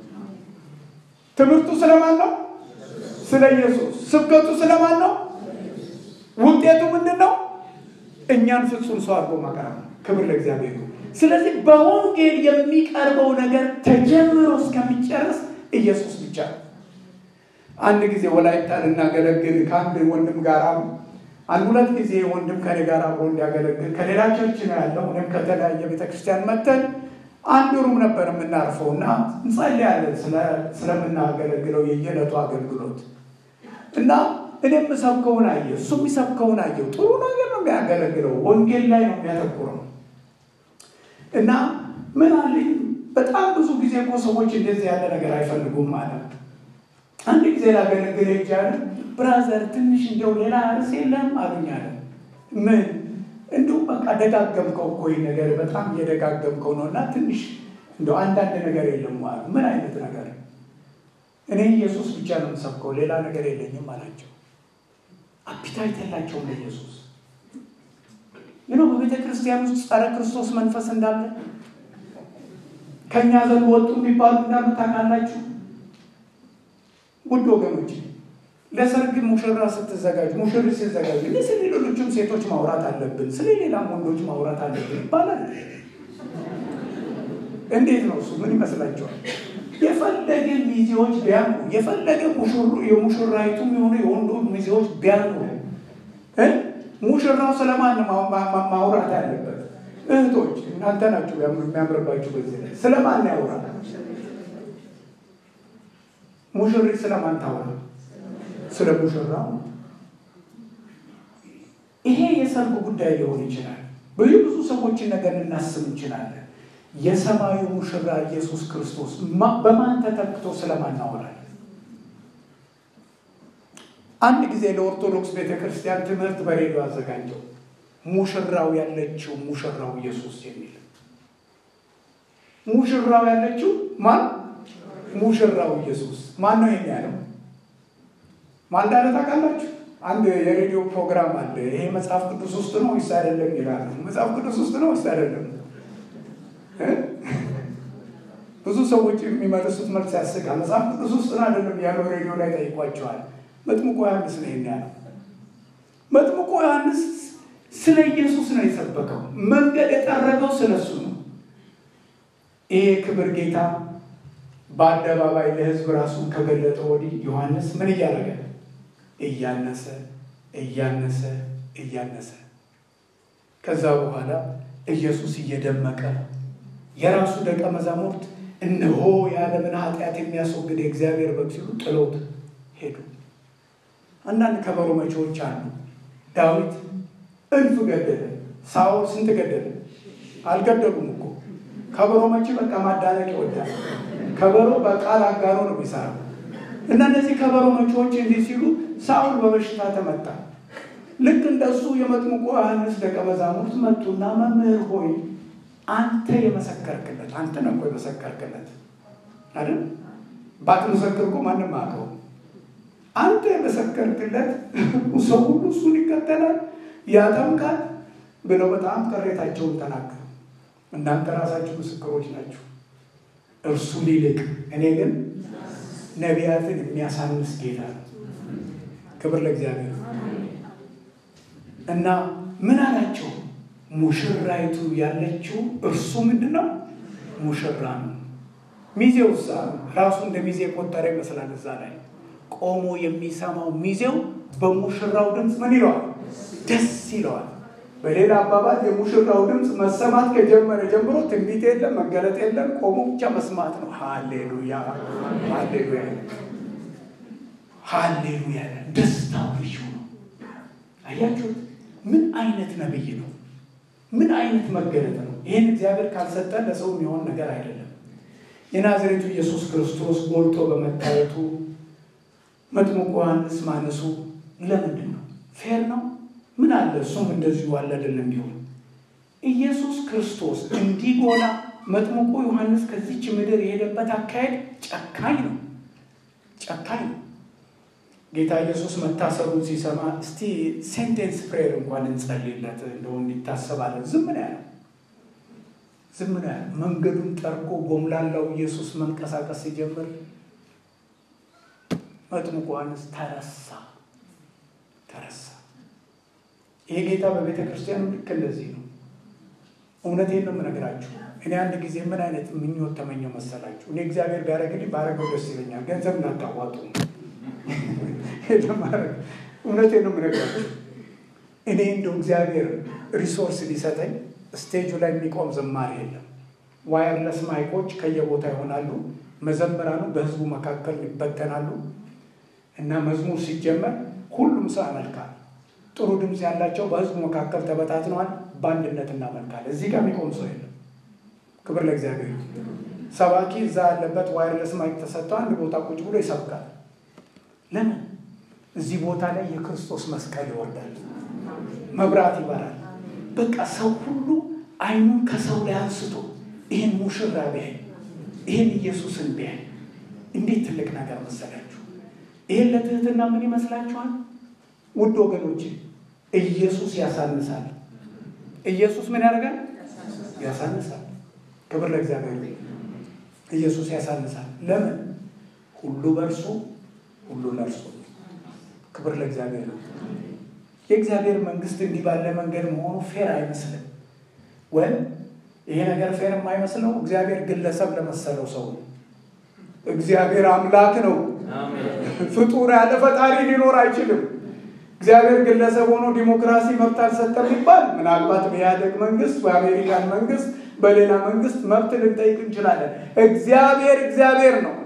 ትምህርቱ ስለማን ነው? ስለ ኢየሱስ። ስብከቱ ስለማን ነው? ውጤቱ ምንድን ነው? እኛን ፍጹም ሰው አድርጎ ማቅረብ ነው። ክብር ለእግዚአብሔር። ስለዚህ በወንጌል የሚቀርበው ነገር ተጀምሮ እስከሚጨርስ ኢየሱስ ብቻ ነው። አንድ ጊዜ ወላይታ ልናገለግል ከአንድ ወንድም ጋር አንድ ሁለት ጊዜ ወንድም ከኔ ጋር አብሮ እንዲያገለግል ከሌላ ቸርች ነው ያለው። እኔም ከተለያየ ቤተክርስቲያን መተን አንድ ሩም ነበር የምናርፈው እና እንጸልያለን ስለምናገለግለው የየዕለቱ አገልግሎት እና እኔ የምሰብከውን አየ፣ እሱ የሚሰብከውን አየው። ጥሩ ነገር ነው የሚያገለግለው፣ ወንጌል ላይ ነው የሚያተኩረው እና ምን አለኝ በጣም ብዙ ጊዜ እኮ ሰዎች እንደዚህ ያለ ነገር አይፈልጉም ማለት አንድ ጊዜ ላገለግል ሄጃለ ብራዘር ትንሽ እንዲያው ሌላ ርዕስ የለም አሉኝ አለ ምን እንዲሁ በቃ ደጋገምከው እኮ ይህ ነገር በጣም እየደጋገምከው ነው እና ትንሽ እንደው አንዳንድ ነገር የለም አሉ ምን አይነት ነገር እኔ ኢየሱስ ብቻ ነው የምሰብከው ሌላ ነገር የለኝም አላቸው አፒታይት የላቸውም ለኢየሱስ ይኖ በቤተ ክርስቲያን ውስጥ ጸረ ክርስቶስ መንፈስ እንዳለ ከእኛ ዘንድ ወጡ የሚባሉ እንዳሉ ታውቃላችሁ። ውድ ወገኖች ለሰርግ ሙሽራ ስትዘጋጅ ሙሽር ሲዘጋጅ እኔ ስለ ሌሎችም ሴቶች ማውራት አለብን፣ ስለ ሌላም ወንዶች ማውራት አለብን ይባላል። እንዴት ነው እሱ? ምን ይመስላችኋል? የፈለገ ሚዜዎች ቢያምሩ የፈለገ የሙሽራይቱም የሆኑ የወንዶ ሚዜዎች ቢያምሩ ሙሽራው ስለማን ማውራት ያለበት? እህቶች እናንተ ናችሁ የሚያምርባችሁ። በዚህ ላይ ስለማን ያውራ? ሙሽሪት ስለማን ታወራ? ስለ ሙሽራው። ይሄ የሰርግ ጉዳይ ሊሆን ይችላል። ብዙ ብዙ ሰዎችን ነገር ልናስብ እንችላለን። የሰማዩ ሙሽራ ኢየሱስ ክርስቶስ በማን ተተክቶ ስለማን እናወራለን? አንድ ጊዜ ለኦርቶዶክስ ቤተክርስቲያን ትምህርት በሬዲዮ አዘጋጀው። ሙሽራው ያለችው ሙሽራው ኢየሱስ የሚል ሙሽራው ያለችው ማን? ሙሽራው ኢየሱስ ማን ነው? ይሄን ያለው ማን እንዳለ ታውቃላችሁ? አንድ የሬዲዮ ፕሮግራም አለ። ይሄ መጽሐፍ ቅዱስ ውስጥ ነው ወይስ አይደለም ይላሉ። መጽሐፍ ቅዱስ ውስጥ ነው ወይስ አይደለም? ብዙ ሰዎች የሚመልሱት መልስ ያስቃል። መጽሐፍ ቅዱስ ውስጥ ነው አይደለም ያለው ሬዲዮ ላይ ጠይቋቸዋል። መጥምቆ ዮሐንስ ነው ይሄን ያለው። መጥምቆ ዮሐንስ ስለ ኢየሱስ ነው የሰበከው። መንገድ የጠረገው ስለ እሱ ነው። ይሄ ክብር ጌታ በአደባባይ ለሕዝብ ራሱን ከገለጠ ወዲህ ዮሐንስ ምን እያደረገ እያነሰ እያነሰ እያነሰ ከዛ በኋላ ኢየሱስ እየደመቀ የራሱ ደቀ መዛሙርት እነሆ የዓለምን ኃጢአት የሚያስወግድ የእግዚአብሔር በግ ሲሉ ጥለውት ሄዱ። አንዳንድ ከበሮ መቼዎች አሉ። ዳዊት እልፍ ገደለ። ሳኦል ስንት ገደለ? አልገደሉም እኮ ከበሮ መቼ በቃ ማዳነቅ ይወዳል። ከበሮ በቃል አጋሮ ነው የሚሰራው እና እነዚህ ከበሮ መቼዎች እንዲህ ሲሉ ሳኦል በበሽታ ተመታ። ልክ እንደሱ የመጥምቁ ዮሐንስ ደቀ መዛሙርት መጡና መምህር ሆይ አንተ የመሰከርክለት አንተ ነህ እኮ የመሰከርክለት አይደል? ባትመሰክር እኮ ማንም አውቀው አንተ የመሰከርክለት ሰው ሁሉ እሱን ይከተላል ያጠምቃል ብለው በጣም ቅሬታቸውን ተናገሩ። እናንተ ራሳችሁ ምስክሮች ናችሁ። እርሱ ሊልቅ እኔ ግን ነቢያትን የሚያሳንስ ጌታ ነው። ክብር ለእግዚአብሔር እና ምን አላቸው? ሙሽራይቱ ያለችው እርሱ ምንድን ነው? ሙሽራ ነው። ሚዜው እዛ ራሱ እንደ ሚዜ የቆጠረ ይመስላል። እዛ ላይ ቆሞ የሚሰማው ሚዜው በሙሽራው ድምፅ ምን ይለዋል? ደስ ይለዋል። በሌላ አባባል የሙሽራው ድምፅ መሰማት ከጀመረ ጀምሮ ትንቢት የለም፣ መገለጥ የለም፣ ቆሞ ብቻ መስማት ነው። ሃሌሉያ ሃሌሉያ ሃሌሉያ። ደስታው ልዩ ነው። አያችሁት? ምን አይነት ነብይ ነው? ምን አይነት መገለጥ ነው? ይህን እግዚአብሔር ካልሰጠን ለሰው የሚሆን ነገር አይደለም። የናዝሬቱ ኢየሱስ ክርስቶስ ጎልቶ በመታየቱ መጥምቁ ዮሐንስ ማነሱ ለምንድን ነው? ፌር ነው? ምን አለ እሱም እንደዚሁ አለ አይደለም ቢሆን ኢየሱስ ክርስቶስ እንዲጎላ መጥምቁ ዮሐንስ ከዚች ምድር የሄደበት አካሄድ ጨካኝ ነው፣ ጨካኝ ነው። ጌታ ኢየሱስ መታሰሩን ሲሰማ እስቲ ሴንቴንስ ፕሬየር እንኳን እንጸልይለት እንደው እንዲታሰባለን። ዝም ነው ያለው፣ ዝም ነው ያለው። መንገዱን ጠርጎ ጎምላላው ኢየሱስ መንቀሳቀስ ሲጀምር መጥምቁ ዮሐንስ ተረሳ፣ ተረሳ። ይሄ ጌታ በቤተ ክርስቲያኑ ልክ እንደዚህ ነው። እውነቴን ነው የምነግራችሁ። እኔ አንድ ጊዜ ምን አይነት ምኞት ተመኘው መሰላችሁ? እኔ እግዚአብሔር ቢያደርግልኝ ባረገው ደስ ይለኛል። ገንዘብ እንዳታዋጡ ለማድረግ እውነቴን ነው የምነግራችሁ። እኔ እንደው እግዚአብሔር ሪሶርስ ሊሰጠኝ ስቴጁ ላይ የሚቆም ዘማሪ የለም። ዋየርለስ ማይኮች ከየቦታ ይሆናሉ። መዘምራኑ በህዝቡ መካከል ይበተናሉ እና መዝሙር ሲጀመር ሁሉም ሰው ያመልካል። ጥሩ ድምፅ ያላቸው በህዝቡ መካከል ተበታትነዋል። በአንድነት እናመልካለን። እዚህ ጋር የሚቆም ሰው የለም። ክብር ለእግዚአብሔር። ሰባኪ እዛ ያለበት ዋይርለስ ማይክ ተሰጥተው አንድ ቦታ ቁጭ ብሎ ይሰብካል። ለምን? እዚህ ቦታ ላይ የክርስቶስ መስቀል ይወርዳል፣ መብራት ይበራል። በቃ ሰው ሁሉ አይኑን ከሰው ላይ አንስቶ ይህን ሙሽራ ቢያይ፣ ይህን ኢየሱስን ቢያይ እንዴት ትልቅ ነገር መሰላችሁ! ይህን ለትህትና ምን ይመስላችኋል? ውድ ወገኖች ኢየሱስ ያሳንሳል። ኢየሱስ ምን ያደርጋል? ያሳንሳል። ክብር ለእግዚአብሔር። ኢየሱስ ያሳንሳል። ለምን? ሁሉ በእርሱ ሁሉ ለእርሱ። ክብር ለእግዚአብሔር ነው። የእግዚአብሔር መንግስት እንዲህ ባለ መንገድ መሆኑ ፌር አይመስልም። ወይም ይሄ ነገር ፌር የማይመስለው እግዚአብሔር ግለሰብ ለመሰለው ሰው ነው። እግዚአብሔር አምላክ ነው። ፍጡር ያለ ፈጣሪ ሊኖር አይችልም። እግዚአብሔር ግለሰብ ሆኖ ዲሞክራሲ መብት አልሰጠም ይባል ምናልባት በኢህአደግ መንግስት፣ በአሜሪካን መንግስት፣ በሌላ መንግስት መብት ልንጠይቅ እንችላለን። እግዚአብሔር እግዚአብሔር ነው።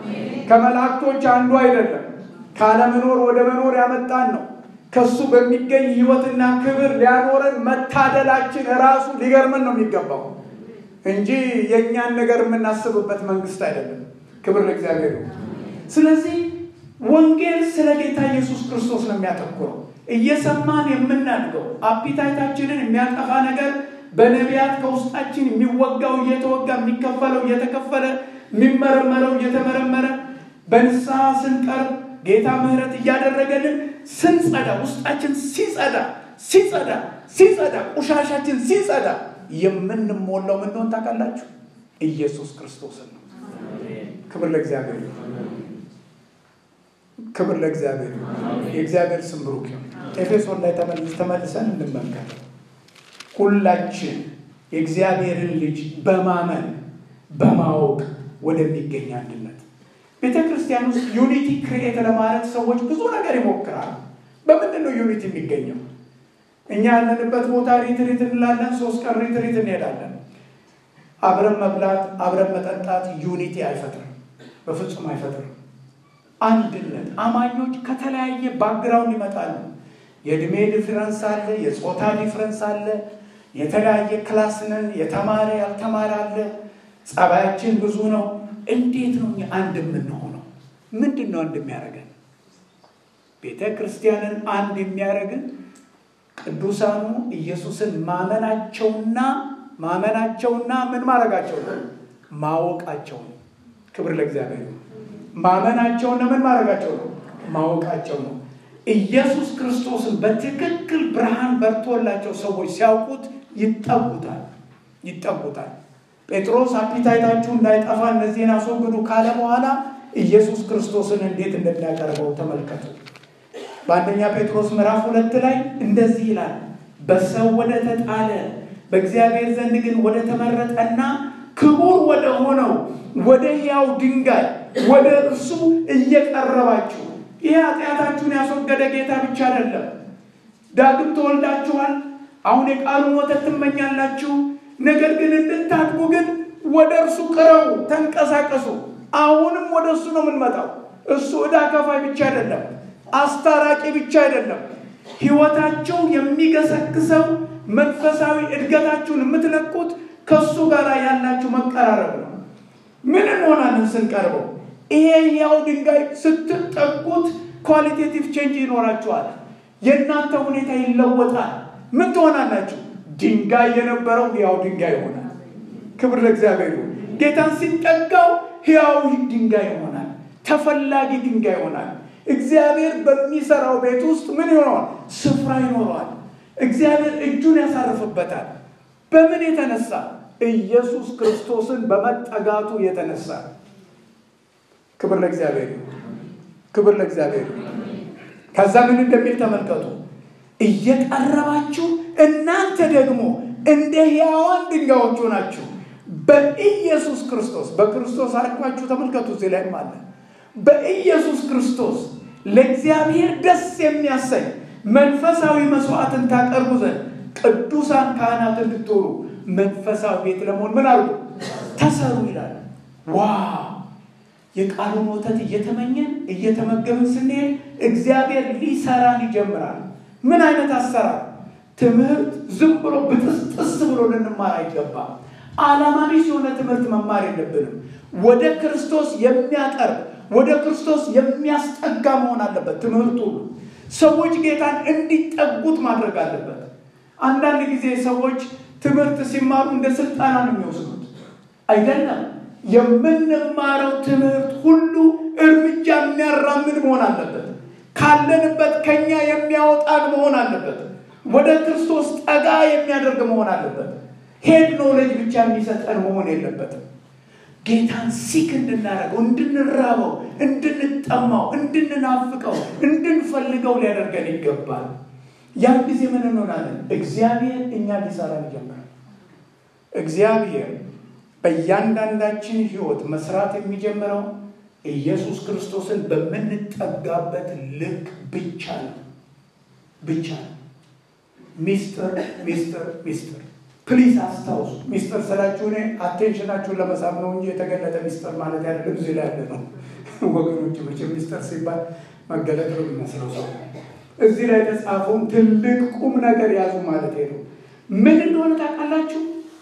ከመላእክቶች አንዱ አይደለም። ካለመኖር ወደ መኖር ያመጣን ነው። ከሱ በሚገኝ ህይወትና ክብር ሊያኖረን መታደላችን ራሱ ሊገርመን ነው የሚገባው እንጂ የእኛን ነገር የምናስብበት መንግስት አይደለም። ክብር ለእግዚአብሔር ነው። ስለዚህ ወንጌል ስለ ጌታ ኢየሱስ ክርስቶስ ነው የሚያተኩረው። እየሰማን የምናድገው አፒታይታችንን የሚያጠፋ ነገር በነቢያት ከውስጣችን የሚወጋው እየተወጋ የሚከፈለው እየተከፈለ የሚመረመረው እየተመረመረ በንስሐ ስንቀርብ ጌታ ምሕረት እያደረገልን ስንጸዳ ውስጣችን ሲጸዳ ሲጸዳ ሲጸዳ ቆሻሻችን ሲጸዳ የምንሞላው ምን እንደሆነ ታውቃላችሁ? ኢየሱስ ክርስቶስን ነው። ክብር ለእግዚአብሔር ክብር ለእግዚአብሔር። የእግዚአብሔር ስም ብሩክ ይሁን። ኤፌሶን ላይ ተመልሰን እንመልከት። ሁላችን የእግዚአብሔርን ልጅ በማመን በማወቅ ወደሚገኝ አንድነት ቤተ ክርስቲያን ውስጥ ዩኒቲ ክሪኤት ለማለት ሰዎች ብዙ ነገር ይሞክራሉ። በምንድን ነው ዩኒቲ የሚገኘው? እኛ ያለንበት ቦታ ሪትሪት እንላለን። ሶስት ቀን ሪትሪት እንሄዳለን። አብረን መብላት፣ አብረን መጠጣት ዩኒቲ አይፈጥርም፣ በፍጹም አይፈጥርም። አንድነት አማኞች ከተለያየ ባክግራውንድ ይመጣሉ። የእድሜ ዲፍረንስ አለ፣ የጾታ ዲፍረንስ አለ፣ የተለያየ ክላስ ነን፣ የተማረ ያልተማረ አለ፣ ጸባያችን ብዙ ነው። እንዴት ነው አንድ የምንሆነው? ምንድን ነው አንድ የሚያደርገን? ቤተ ክርስቲያንን አንድ የሚያደርግን ቅዱሳኑ ኢየሱስን ማመናቸውና ማመናቸውና ምን ማድረጋቸው ነው? ማወቃቸው ነው። ክብር ለእግዚአብሔር። ማመናቸውና ምን ማድረጋቸው ነው? ማወቃቸው ነው። ኢየሱስ ክርስቶስን በትክክል ብርሃን በርቶላቸው ሰዎች ሲያውቁት ይጠጉታል፣ ይጠጉታል። ጴጥሮስ አፒታይታችሁ እንዳይጠፋ እነዚህን አስወግዱ ካለ በኋላ ኢየሱስ ክርስቶስን እንዴት እንደሚያቀርበው ተመልከቱ። በአንደኛ ጴጥሮስ ምዕራፍ ሁለት ላይ እንደዚህ ይላል፣ በሰው ወደ ተጣለ በእግዚአብሔር ዘንድ ግን ወደ ተመረጠና ክቡር ወደ ሆነው ወደ ሕያው ድንጋይ ወደ እርሱ እየቀረባችሁ ይህ ኃጢአታችሁን ያስወገደ ጌታ ብቻ አይደለም። ዳግም ተወልዳችኋል። አሁን የቃሉን ወተት ትመኛላችሁ። ነገር ግን እንድታድጉ ግን ወደ እርሱ ቅረቡ፣ ተንቀሳቀሱ። አሁንም ወደ እሱ ነው የምንመጣው። እሱ ዕዳ ከፋይ ብቻ አይደለም፣ አስታራቂ ብቻ አይደለም። ሕይወታቸው የሚገሰግሰው መንፈሳዊ እድገታችሁን የምትለቁት ከእሱ ጋር ያላችሁ መቀራረብ ነው። ምን እንሆናለን ስንቀርበው? ይሄ ያው ድንጋይ ስትጠጉት ኳሊቴቲቭ ቼንጅ ይኖራችኋል። የእናንተ ሁኔታ ይለወጣል። ምን ትሆናላችሁ? ድንጋይ የነበረው ሕያው ድንጋይ ይሆናል። ክብር ለእግዚአብሔር ይሁን። ጌታን ሲጠጋው ሕያው ድንጋይ ይሆናል። ተፈላጊ ድንጋይ ይሆናል። እግዚአብሔር በሚሰራው ቤት ውስጥ ምን ይሆነዋል? ስፍራ ይኖረዋል። እግዚአብሔር እጁን ያሳርፍበታል። በምን የተነሳ? ኢየሱስ ክርስቶስን በመጠጋቱ የተነሳ። ክብር ለእግዚአብሔር ይሁን። ክብር ለእግዚአብሔር ይሁን። ከዛ ምን እንደሚል ተመልከቱ። እየቀረባችሁ እናንተ ደግሞ እንደ ሕያዋን ድንጋዮች ሆናችሁ በኢየሱስ ክርስቶስ በክርስቶስ አድኳችሁ ተመልከቱ። እዚህ ላይም አለ በኢየሱስ ክርስቶስ ለእግዚአብሔር ደስ የሚያሰኝ መንፈሳዊ መስዋዕትን ታቀርቡ ዘንድ ቅዱሳን ካህናት እንድትሆኑ መንፈሳዊ ቤት ለመሆን ምን አሉ ተሰሩ ይላል። ዋው! የቃሉን ወተት እየተመኘን እየተመገብን ስንሄድ እግዚአብሔር ሊሰራን ይጀምራል። ምን አይነት አሰራር? ትምህርት ዝም ብሎ ብጥስጥስ ብሎ ልንማር አይገባም። ዓላማ ቢስ የሆነ ትምህርት መማር የለብንም። ወደ ክርስቶስ የሚያቀርብ ወደ ክርስቶስ የሚያስጠጋ መሆን አለበት ትምህርቱ ሁሉ። ሰዎች ጌታን እንዲጠጉት ማድረግ አለበት። አንዳንድ ጊዜ ሰዎች ትምህርት ሲማሩ እንደ ስልጠና ነው የሚወስዱት። አይደለም። የምንማረው ትምህርት ሁሉ እርምጃ የሚያራምድ መሆን አለበት። ካለንበት ከኛ የሚያወጣን መሆን አለበት። ወደ ክርስቶስ ጠጋ የሚያደርግ መሆን አለበት። ሄድ ኖሌጅ ብቻ የሚሰጠን መሆን የለበትም። ጌታን ሲክ እንድናደርገው፣ እንድንራበው፣ እንድንጠማው፣ እንድንናፍቀው፣ እንድንፈልገው ሊያደርገን ይገባል። ያን ጊዜ ምን እንሆናለን? እግዚአብሔር እኛ ሊሰራን ይጀምራል። እግዚአብሔር በእያንዳንዳችን ሕይወት መስራት የሚጀምረው ኢየሱስ ክርስቶስን በምንጠጋበት ልክ ብቻ ነው ብቻ ነው። ሚስጥር ሚስጥር ሚስጥር ፕሊዝ አስታውሱ። ሚስጥር ስላችሁ እኔ አቴንሽናችሁን ለመሳብ ነው እንጂ የተገለጠ ሚስጥር ማለት ያለ እዚህ ላይ ያለ ነው ወገኖች። መቼም ሚስጥር ሲባል መገለጥ ነው የሚመስለው ሰው እዚህ ላይ የተጻፈውን ትልቅ ቁም ነገር ያዙ ማለት ነው። ምን እንደሆነ ታውቃላችሁ?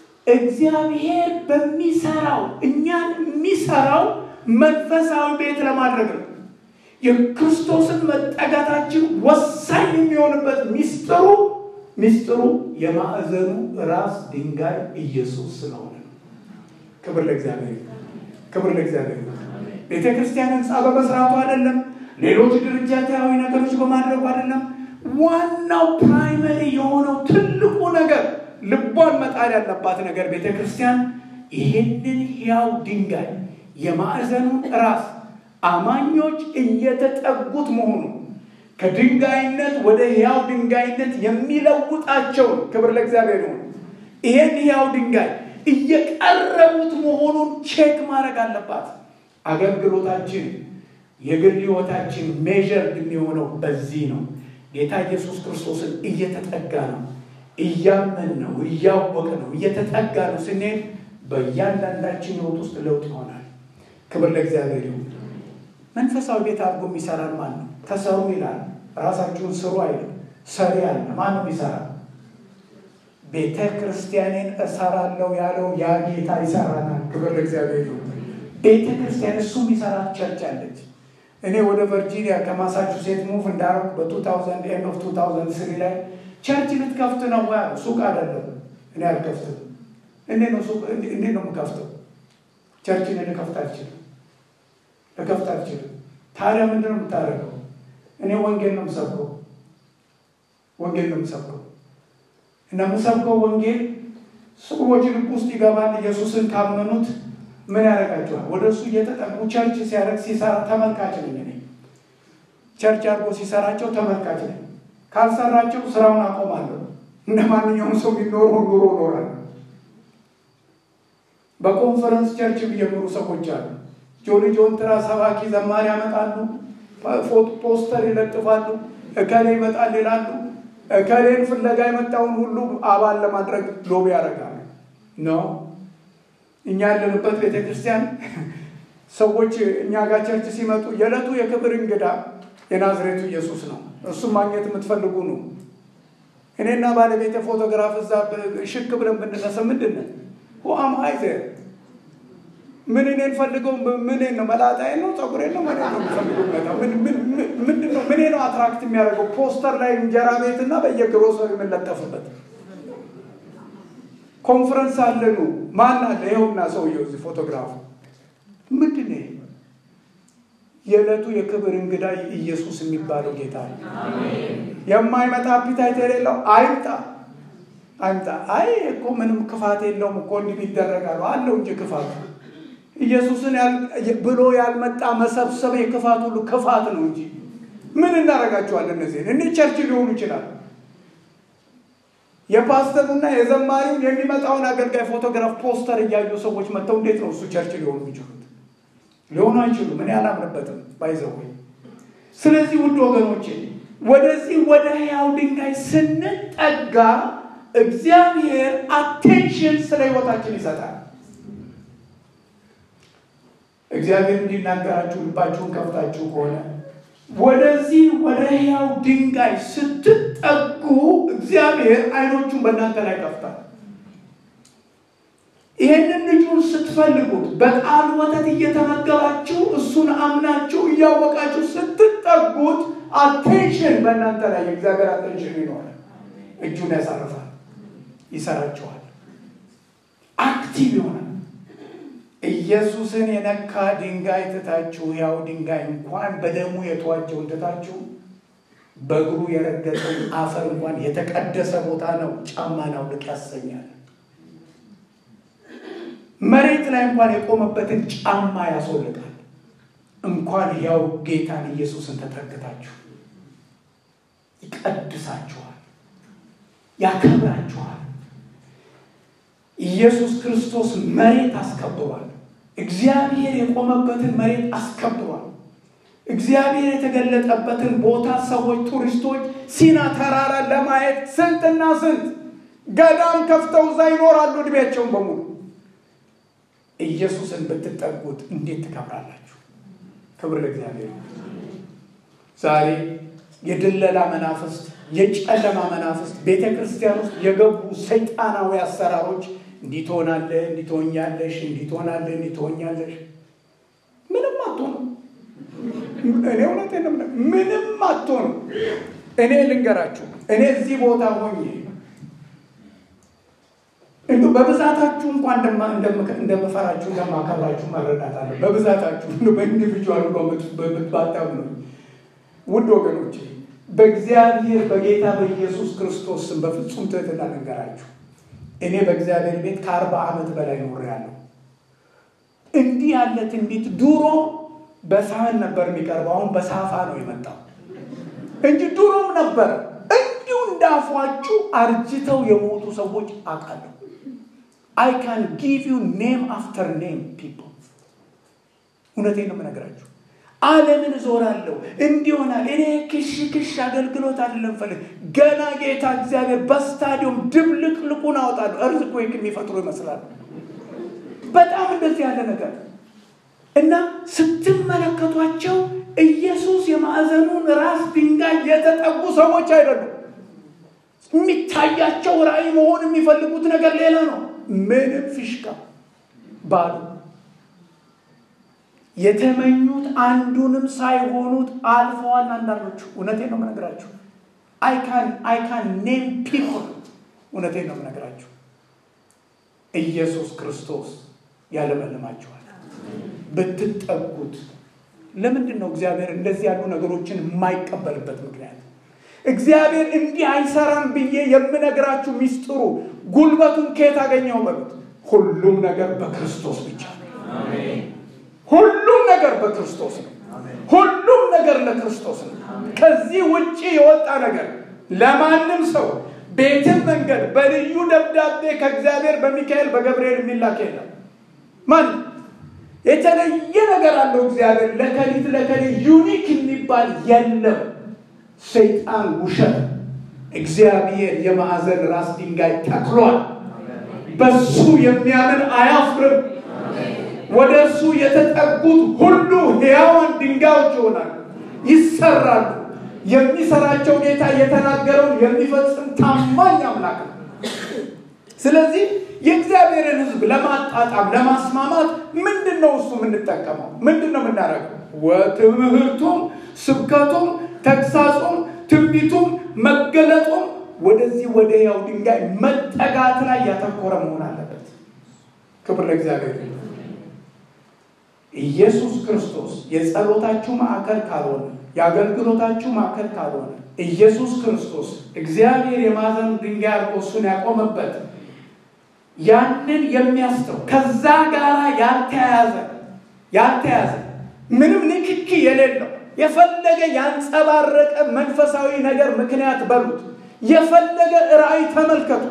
እግዚአብሔር በሚሰራው እኛን የሚሰራው መንፈሳዊ ቤት ለማድረግ ነው። የክርስቶስን መጠጋታችን ወሳኝ የሚሆንበት ሚስጥሩ ሚስጥሩ የማዕዘኑ ራስ ድንጋይ ኢየሱስ ስለሆነ ነው። ክብር ለእግዚአብሔር፣ ክብር ለእግዚአብሔር። ቤተ ክርስቲያን ህንፃ በመስራቱ አይደለም፣ ሌሎች ድርጅታዊ ነገሮች በማድረጉ አይደለም። ዋናው ፕራይመሪ የሆነው ትልቁ ነገር ልቧን መጣል ያለባት ነገር ቤተ ክርስቲያን ይህንን ሕያው ድንጋይ የማዕዘኑን ራስ አማኞች እየተጠጉት መሆኑ ከድንጋይነት ወደ ሕያው ድንጋይነት የሚለውጣቸውን ክብር ለእግዚአብሔር ይሁን። ይህን ሕያው ድንጋይ እየቀረቡት መሆኑን ቼክ ማድረግ አለባት። አገልግሎታችን፣ የግል ሕይወታችን ሜዥር የሚሆነው በዚህ ነው። ጌታ ኢየሱስ ክርስቶስን እየተጠጋ ነው፣ እያመን ነው፣ እያወቅ ነው፣ እየተጠጋ ነው ስንሄድ በእያንዳንዳችን ሕይወት ውስጥ ለውጥ ይሆናል። ክብር ለእግዚአብሔር ይሁን። መንፈሳዊ ቤት አድርጎ የሚሰራን ማን ነው? ተሰሩ ይላል። ራሳችሁን ስሩ አይልም። ሰሪ አለ። ማን ነው የሚሰራ? ቤተ ክርስቲያኔን እሰራለሁ ያለው ያ ጌታ ይሰራናል። ክብር ለእግዚአብሔር ይሁን። ቤተ ክርስቲያን እሱ የሚሰራት ቸርች አለች። እኔ ወደ ቨርጂኒያ ከማሳቹሴት ሙቭ እንዳረኩ በ2000 ኤንድ ኦፍ 2003 ላይ ቸርች ልትከፍት ነው ወይ? ሱቅ አይደለም። እኔ አልከፍትም። እንዴት ነው ሱቅ እንዴት ነው የምከፍተው? ቸርችን ልከፍት አልችልም ልከፍት አልችልም። ታዲያ ምንድን ነው የምታደርገው? እኔ ወንጌል ነው የምሰብከው፣ ወንጌል ነው የምሰብከው እና የምሰብከው ወንጌል ሰዎች ልብ ውስጥ ይገባል። ኢየሱስን ካመኑት ምን ያደርጋቸዋል? ወደ እሱ እየተጠጉ ቸርች ሲያደርግ ሲሰራ ተመልካች ነኝ እኔ። ቸርች አድርጎ ሲሰራቸው ተመልካች ነኝ። ካልሰራቸው ስራውን አቆማለሁ። እንደ ማንኛውም ሰው የሚኖረው ኑሮ እኖራለሁ። በኮንፈረንስ ቸርች የሚጀምሩ ሰዎች አሉ። ጆኒ ጆንትራ ሰባኪ ዘማሪ ያመጣሉ፣ ፖስተር ይለጥፋሉ፣ እከሌ ይመጣል ይላሉ። እከሌን ፍለጋ የመጣውን ሁሉ አባል ለማድረግ ሎቢ ያደርጋሉ። ነው እኛ ያለንበት ቤተ ክርስቲያን ሰዎች እኛ ጋር ቸርች ሲመጡ የዕለቱ የክብር እንግዳ የናዝሬቱ ኢየሱስ ነው። እሱም ማግኘት የምትፈልጉ ነው። እኔና ባለቤት ፎቶግራፍ እዛ ሽክ ብለን ብንነሳ ምንድን ነን? ሁአም አይዘ ምን እኔን ፈልገው ምን ነው መላጣዬ ነው ጸጉሬ ነው ምን ነው የሚፈልገው? ምንድን ነው ምን ነው አትራክት የሚያደርገው? ፖስተር ላይ እንጀራ ቤትና በየግሮሰሪ የምንለጠፍበት ኮንፈረንስ አለኑ ማን አለ? ይኸውና ሰውየው እዚህ ፎቶግራፉ ምንድን ነው? የዕለቱ የክብር እንግዳ ኢየሱስ የሚባለው ጌታ ነው። የማይመጣ አፒታይት የሌለው አይምጣ አይምጣ። አይ እኮ ምንም ክፋት የለውም እኮ እንዲህ ይደረጋሉ አለው እንጂ ክፋት ኢየሱስን ብሎ ያልመጣ መሰብሰብ የክፋት ሁሉ ክፋት ነው እንጂ ምን እናደርጋቸዋለን? እነዚህን እኔ ቸርች ሊሆኑ ይችላል። የፓስተሩና የዘማሪውን የሚመጣውን አገልጋይ ፎቶግራፍ ፖስተር እያዩ ሰዎች መጥተው እንዴት ነው እሱ ቸርች ሊሆኑ የሚችሉት? ሊሆኑ አይችሉም። እኔ አላምንበትም ባይዘው። ስለዚህ ውድ ወገኖቼ ወደዚህ ወደ ሕያው ድንጋይ ስንጠጋ እግዚአብሔር አቴንሽን ስለ ህይወታችን ይሰጣል። እግዚአብሔር እንዲናገራችሁ ልባችሁን ከፍታችሁ ከሆነ ወደዚህ ወደ ሕያው ድንጋይ ስትጠጉ እግዚአብሔር አይኖቹን በእናንተ ላይ ከፍታል። ይህንን ልጁን ስትፈልጉት በቃል ወተት እየተመገባችሁ እሱን አምናችሁ እያወቃችሁ ስትጠጉት አቴንሽን በእናንተ ላይ የእግዚአብሔር አቴንሽን ይኖራል። እጁን ያሳርፋል፣ ይሰራችኋል፣ አክቲቭ ይሆናል። ኢየሱስን የነካ ድንጋይ ትታችሁ ያው ድንጋይ እንኳን በደሙ የተዋጀውን ትታችሁ በእግሩ የረገጠውን አፈር እንኳን የተቀደሰ ቦታ ነው ጫማን አውልቅ ያሰኛል። መሬት ላይ እንኳን የቆመበትን ጫማ ያስወልቃል። እንኳን ያው ጌታን ኢየሱስን ተጠግታችሁ ይቀድሳችኋል፣ ያከብራችኋል። ኢየሱስ ክርስቶስ መሬት አስከብሯል። እግዚአብሔር የቆመበትን መሬት አስከብሯል። እግዚአብሔር የተገለጠበትን ቦታ ሰዎች ቱሪስቶች ሲና ተራራ ለማየት ስንትና ስንት ገዳም ከፍተው እዛ ይኖራሉ እድሜያቸውን በሙሉ። ኢየሱስን ብትጠጉት እንዴት ትከብራላችሁ? ክብር ለእግዚአብሔር። ዛሬ የድለላ መናፍስት፣ የጨለማ መናፍስት ቤተ ክርስቲያን ውስጥ የገቡ ሰይጣናዊ አሰራሮች እንዲህ ትሆናለህ፣ እንዲህ ትሆኛለሽ፣ እንዲህ ትሆናለህ፣ እንዲህ ትሆኛለሽ። ምንም አትሆኑም። እኔ እውነቴን ነው የምልህ፣ ምንም አትሆኑም። እኔ ልንገራችሁ፣ እኔ እዚህ ቦታ ሆኜ እንዱ በብዛታችሁ እንኳን እንደምፈራችሁ እንደማከብራችሁ መረዳት አለ። በብዛታችሁ እንዱ በኢንዲቪጁዋል በምትባጣም ነው። ውድ ወገኖቼ በእግዚአብሔር በጌታ በኢየሱስ ክርስቶስ ስም በፍጹም ትህትና ልንገራችሁ እኔ በእግዚአብሔር ቤት ከአርባ ዓመት በላይ ኖሬያለሁ። እንዲህ ያለ ትንቢት ድሮ በሳህን ነበር የሚቀርበው፣ አሁን በሳፋ ነው የመጣው እንጂ ድሮም ነበር። እንዲሁ እንዳፏችሁ አርጅተው የሞቱ ሰዎች አውቃለሁ። አይ ካን ጊቭ ዩ ኔም አፍተር ኔም ፒፕል። እውነቴን ነው የምነግራችሁ። ዓለምን እዞራለሁ እንዲሆናል። እኔ ክሽ ክሽ አገልግሎት አይደለም ፈልግ ገና ጌታ እግዚአብሔር በስታዲየም ድብልቅልቁን አወጣለሁ። እርዝኩዌክ የሚፈጥሩ ይመስላሉ። በጣም እንደዚህ ያለ ነገር እና ስትመለከቷቸው ኢየሱስ የማዕዘኑን ራስ ድንጋይ የተጠጉ ሰዎች አይደሉም። የሚታያቸው ራእይ መሆን የሚፈልጉት ነገር ሌላ ነው። ምንም ፊሽካ ባሉ የተመኙት አንዱንም ሳይሆኑት አልፈዋል። አንዳንዶቹ እውነቴን ነው የምነግራችሁ። አይካን ኔም ፒፕል እውነቴን ነው የምነግራችሁ። ኢየሱስ ክርስቶስ ያለመልማችኋል ብትጠጉት። ለምንድን ነው እግዚአብሔር እንደዚህ ያሉ ነገሮችን የማይቀበልበት ምክንያት? እግዚአብሔር እንዲህ አይሰራም ብዬ የምነግራችሁ ሚስጥሩ ጉልበቱን ከየት አገኘው በሉት። ሁሉም ነገር በክርስቶስ ብቻ ነው። ሁሉም ነገር በክርስቶስ ነው። ሁሉም ነገር ለክርስቶስ ነው። ከዚህ ውጭ የወጣ ነገር ለማንም ሰው ቤትም መንገድ በልዩ ደብዳቤ ከእግዚአብሔር በሚካኤል በገብርኤል የሚላክ የለም። ማን የተለየ ነገር አለው እግዚአብሔር ለከሊት ለከሊት ዩኒክ የሚባል የለም። ሰይጣን ውሸት፣ እግዚአብሔር የማዕዘን ራስ ድንጋይ ተክሏል። በሱ የሚያምን አያፍርም። ወደ እርሱ የተጠጉት ሁሉ ሕያዋን ድንጋዮች ይሆናሉ፣ ይሰራሉ። የሚሰራቸው ጌታ የተናገረውን የሚፈጽም ታማኝ አምላክ ነው። ስለዚህ የእግዚአብሔርን ሕዝብ ለማጣጣም ለማስማማት ምንድን ነው እሱ የምንጠቀመው? ምንድን ነው የምናደርገው? ትምህርቱም፣ ስብከቱም፣ ተግሳጹም፣ ትንቢቱም፣ መገለጡም ወደዚህ ወደ ሕያው ድንጋይ መጠጋት ላይ ያተኮረ መሆን አለበት። ክብር ለእግዚአብሔር። ኢየሱስ ክርስቶስ የጸሎታችሁ ማዕከል ካልሆነ የአገልግሎታችሁ ማዕከል ካልሆነ ኢየሱስ ክርስቶስ እግዚአብሔር የማዕዘን ድንጋይ አድርጎ እሱን ያቆመበት ያንን የሚያስተው ከዛ ጋር ያልተያያዘ ያልተያዘ ምንም ንክኪ የሌለው የፈለገ ያንጸባረቀ መንፈሳዊ ነገር ምክንያት በሉት የፈለገ ራእይ ተመልከቱ፣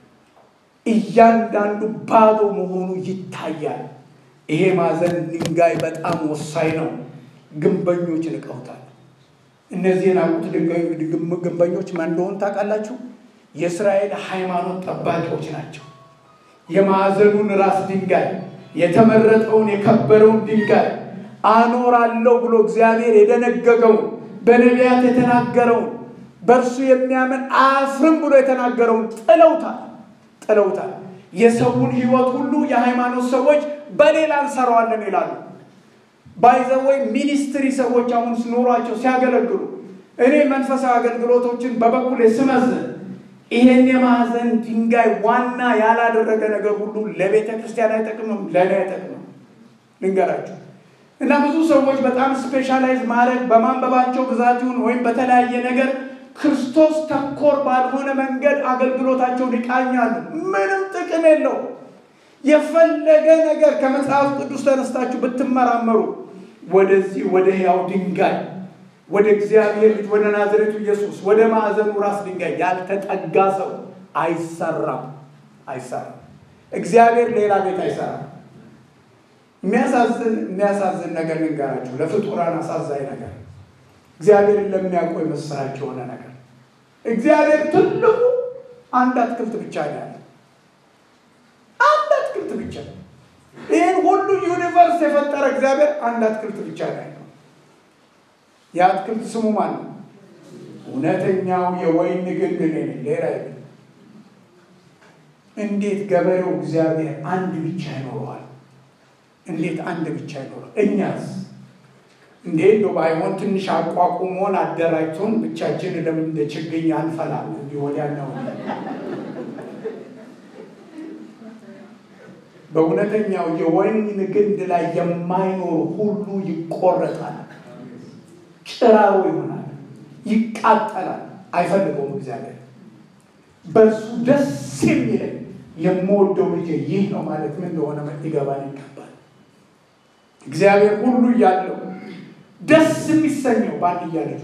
እያንዳንዱ ባዶ መሆኑ ይታያል። ይሄ ማዕዘን ድንጋይ በጣም ወሳኝ ነው። ግንበኞች ንቀውታል። እነዚህ የናቁት ግንበኞች ማን እንደሆኑ ታውቃላችሁ? የእስራኤል ሃይማኖት ጠባቂዎች ናቸው። የማዕዘኑን ራስ ድንጋይ የተመረጠውን የከበረውን ድንጋይ አኖራለሁ ብሎ እግዚአብሔር የደነገገውን በነቢያት የተናገረውን በእርሱ የሚያምን አያፍርም ብሎ የተናገረውን ጥለውታል ጥለውታል። የሰውን ሕይወት ሁሉ የሃይማኖት ሰዎች በሌላ እንሰራዋለን ይላሉ። ባይዘወይ ሚኒስትሪ ሰዎች አሁን ኑሯቸው ሲያገለግሉ እኔ መንፈሳዊ አገልግሎቶችን በበኩል ስመዝን ይሄን የማዕዘን ድንጋይ ዋና ያላደረገ ነገር ሁሉ ለቤተ ክርስቲያን አይጠቅምም፣ ለእኔ አይጠቅምም። ልንገራቸው እና ብዙ ሰዎች በጣም ስፔሻላይዝ ማድረግ በማንበባቸው ብዛት ይሁን ወይም በተለያየ ነገር ክርስቶስ ተኮር ባልሆነ መንገድ አገልግሎታቸውን ይቃኛሉ። ምንም ጥቅም የለው። የፈለገ ነገር ከመጽሐፍ ቅዱስ ተነስታችሁ ብትመራመሩ ወደዚህ ወደ ሕያው ድንጋይ ወደ እግዚአብሔር ልጅ ወደ ናዝሬቱ ኢየሱስ ወደ ማዕዘኑ ራስ ድንጋይ ያልተጠጋ ሰው አይሰራም፣ አይሰራም። እግዚአብሔር ሌላ ቤት አይሰራም። የሚያሳዝን የሚያሳዝን ነገር ልንገራችሁ፣ ለፍጡራን አሳዛኝ ነገር እግዚአብሔርን ለሚያውቁ የመሰላች የሆነ ነገር እግዚአብሔር ትልቁ አንድ አትክልት ብቻ ነው ያለ አንድ አትክልት ብቻ ይህን ሁሉ ዩኒቨርስ የፈጠረ እግዚአብሔር አንድ አትክልት ብቻ ነው ያለው የአትክልት ስሙ ማን ነው እውነተኛው የወይን ግንድ እኔ ነኝ ሌላ የለም እንዴት ገበሬው እግዚአብሔር አንድ ብቻ ይኖረዋል እንዴት አንድ ብቻ ይኖረዋል እኛስ እንዴ እንደው ባይሆን ትንሽ አቋቁሞን አደራጅቶን ብቻችን ለምን እንደ ችግኝ አንፈላም? እንዲህ ወዲያ ነው። በእውነተኛው የወይን ግንድ ላይ የማይኖር ሁሉ ይቆረጣል፣ ጭራሮ ይሆናል፣ ይቃጠላል። አይፈልገውም እግዚአብሔር። በእርሱ ደስ የሚለኝ የምወደው ልጄ ይህ ነው ማለት ምን እንደሆነ ሊገባን ይገባል። እግዚአብሔር ሁሉ እያለው ደስ የሚሰኘው በአንድያ ልጁ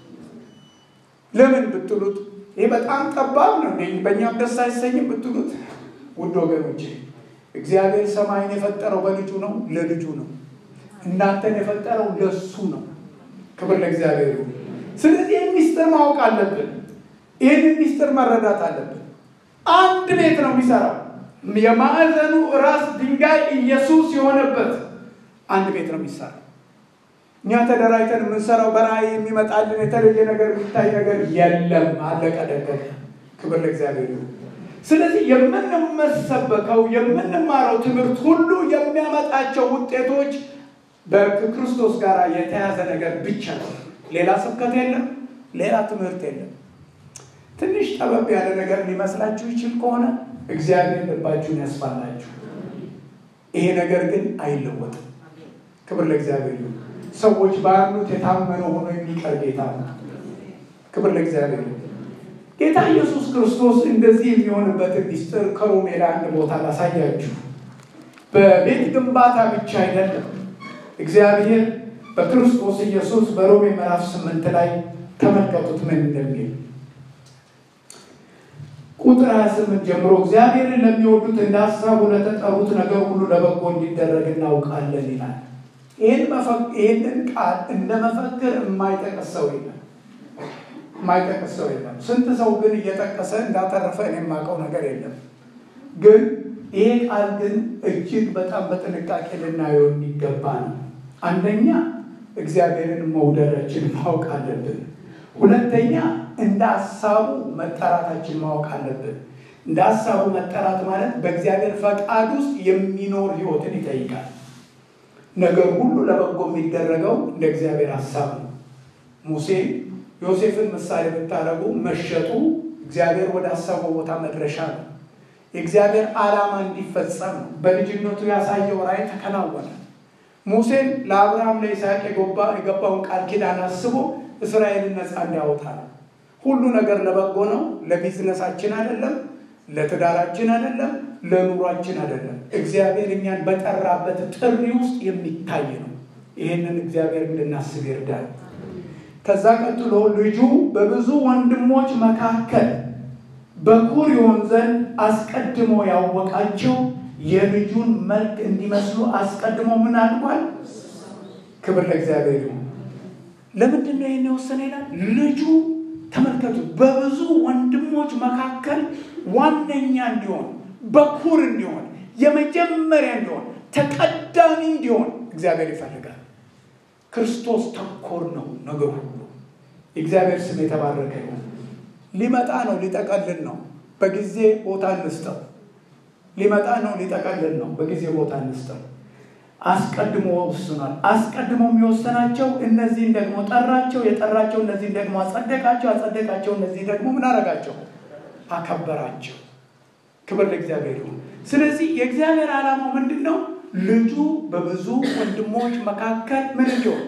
ለምን ብትሉት ይህ በጣም ጠባብ ነው። በእኛም ደስ አይሰኝም ብትሉት፣ ውድ ወገኖቼ እግዚአብሔር ሰማይን የፈጠረው በልጁ ነው፣ ለልጁ ነው። እናንተን የፈጠረው ለሱ ነው። ክብር ለእግዚአብሔር ይሁን። ስለዚህ ይህን ሚስጥር ማወቅ አለብን። ይህን ሚስጥር መረዳት አለብን። አንድ ቤት ነው የሚሰራው። የማዕዘኑ ራስ ድንጋይ ኢየሱስ የሆነበት አንድ ቤት ነው የሚሰራው። እኛ ተደራጅተን የምንሰራው በራእይ የሚመጣልን የተለየ ነገር የሚታይ ነገር የለም። አለቀ ደቀቀ። ክብር ለእግዚአብሔር ይሁን። ስለዚህ የምንመሰበከው የምንማረው ትምህርት ሁሉ የሚያመጣቸው ውጤቶች ከክርስቶስ ጋር የተያዘ ነገር ብቻ ነው። ሌላ ስብከት የለም፣ ሌላ ትምህርት የለም። ትንሽ ጠበብ ያለ ነገር ሊመስላችሁ ይችል ከሆነ እግዚአብሔር ልባችሁን ያስፋላችሁ። ይሄ ነገር ግን አይለወጥም። ክብር ለእግዚአብሔር ይሁን። ሰዎች ባሉት የታመነ ሆኖ የሚቀር ጌታ ነው። ክብር ለእግዚአብሔር ይሁን። ጌታ ኢየሱስ ክርስቶስ እንደዚህ የሚሆንበትን ሚስጥር ከሮሜ ላይ አንድ ቦታ ላሳያችሁ። በቤት ግንባታ ብቻ አይደለም እግዚአብሔር በክርስቶስ ኢየሱስ በሮሜ ምዕራፍ ስምንት ላይ ተመልከቱት ምን እንደሚል ቁጥር 28 ጀምሮ እግዚአብሔርን ለሚወዱት እንደ ሀሳቡ ለተጠሩት ነገር ሁሉ ለበጎ እንዲደረግ እናውቃለን ይላል። ይህንን ቃል እንደ መፈክር የማይጠቅስ ሰው የለም፣ የማይጠቅስ ሰው የለም። ስንት ሰው ግን እየጠቀሰ እንዳተረፈ እኔ የማውቀው ነገር የለም። ግን ይሄ ቃል ግን እጅግ በጣም በጥንቃቄ ልናየው የሚገባ ነው። አንደኛ እግዚአብሔርን መውደዳችን ማወቅ አለብን። ሁለተኛ እንደ ሀሳቡ መጠራታችን ማወቅ አለብን። እንደ ሀሳቡ መጠራት ማለት በእግዚአብሔር ፈቃድ ውስጥ የሚኖር ሕይወትን ይጠይቃል። ነገር ሁሉ ለበጎ የሚደረገው እንደ እግዚአብሔር ሀሳብ ነው። ሙሴ ዮሴፍን ምሳሌ ብታደርጉ መሸጡ እግዚአብሔር ወደ አሰበው ቦታ መድረሻ ነው። የእግዚአብሔር ዓላማ እንዲፈጸም ነው። በልጅነቱ ያሳየው ራእይ ተከናወነ። ሙሴን ለአብርሃም ለይስሐቅ የገባውን ቃል ኪዳን አስቦ እስራኤልን ነፃ እንዲያወጣ ነው። ሁሉ ነገር ለበጎ ነው። ለቢዝነሳችን አይደለም፣ ለትዳራችን አይደለም፣ ለኑሯችን አይደለም። እግዚአብሔር እኛን በጠራበት ጥሪ ውስጥ የሚታይ ነው። ይህንን እግዚአብሔር እንድናስብ ይርዳል። ከዛ ቀጥሎ ልጁ በብዙ ወንድሞች መካከል በኩር ይሆን ዘንድ አስቀድሞ ያወቃቸው የልጁን መልክ እንዲመስሉ አስቀድሞ ምን አድርጓል? ክብር ለእግዚአብሔር ይሁን። ለምንድን ነው ይህን የወሰነ ይላል? ልጁ ተመልከቱ፣ በብዙ ወንድሞች መካከል ዋነኛ እንዲሆን፣ በኩር እንዲሆን፣ የመጀመሪያ እንዲሆን፣ ተቀዳሚ እንዲሆን እግዚአብሔር ይፈልጋል። ክርስቶስ ተኮር ነው ነገር ሁሉ። የእግዚአብሔር ስም የተባረከ ይሁን። ሊመጣ ነው፣ ሊጠቀልል ነው። በጊዜ ቦታ እንስጠው። ሊመጣ ነው፣ ሊጠቀልል ነው። በጊዜ ቦታ እንስጠው። አስቀድሞ ወስኗል። አስቀድሞ የሚወሰናቸው እነዚህን ደግሞ ጠራቸው፣ የጠራቸው እነዚህን ደግሞ አጸደቃቸው፣ አጸደቃቸው እነዚህ ደግሞ ምን አረጋቸው? አከበራቸው። ክብር ለእግዚአብሔር ይሁን። ስለዚህ የእግዚአብሔር ዓላማው ምንድን ነው? ልጁ በብዙ ወንድሞች መካከል ምን እንዲሆን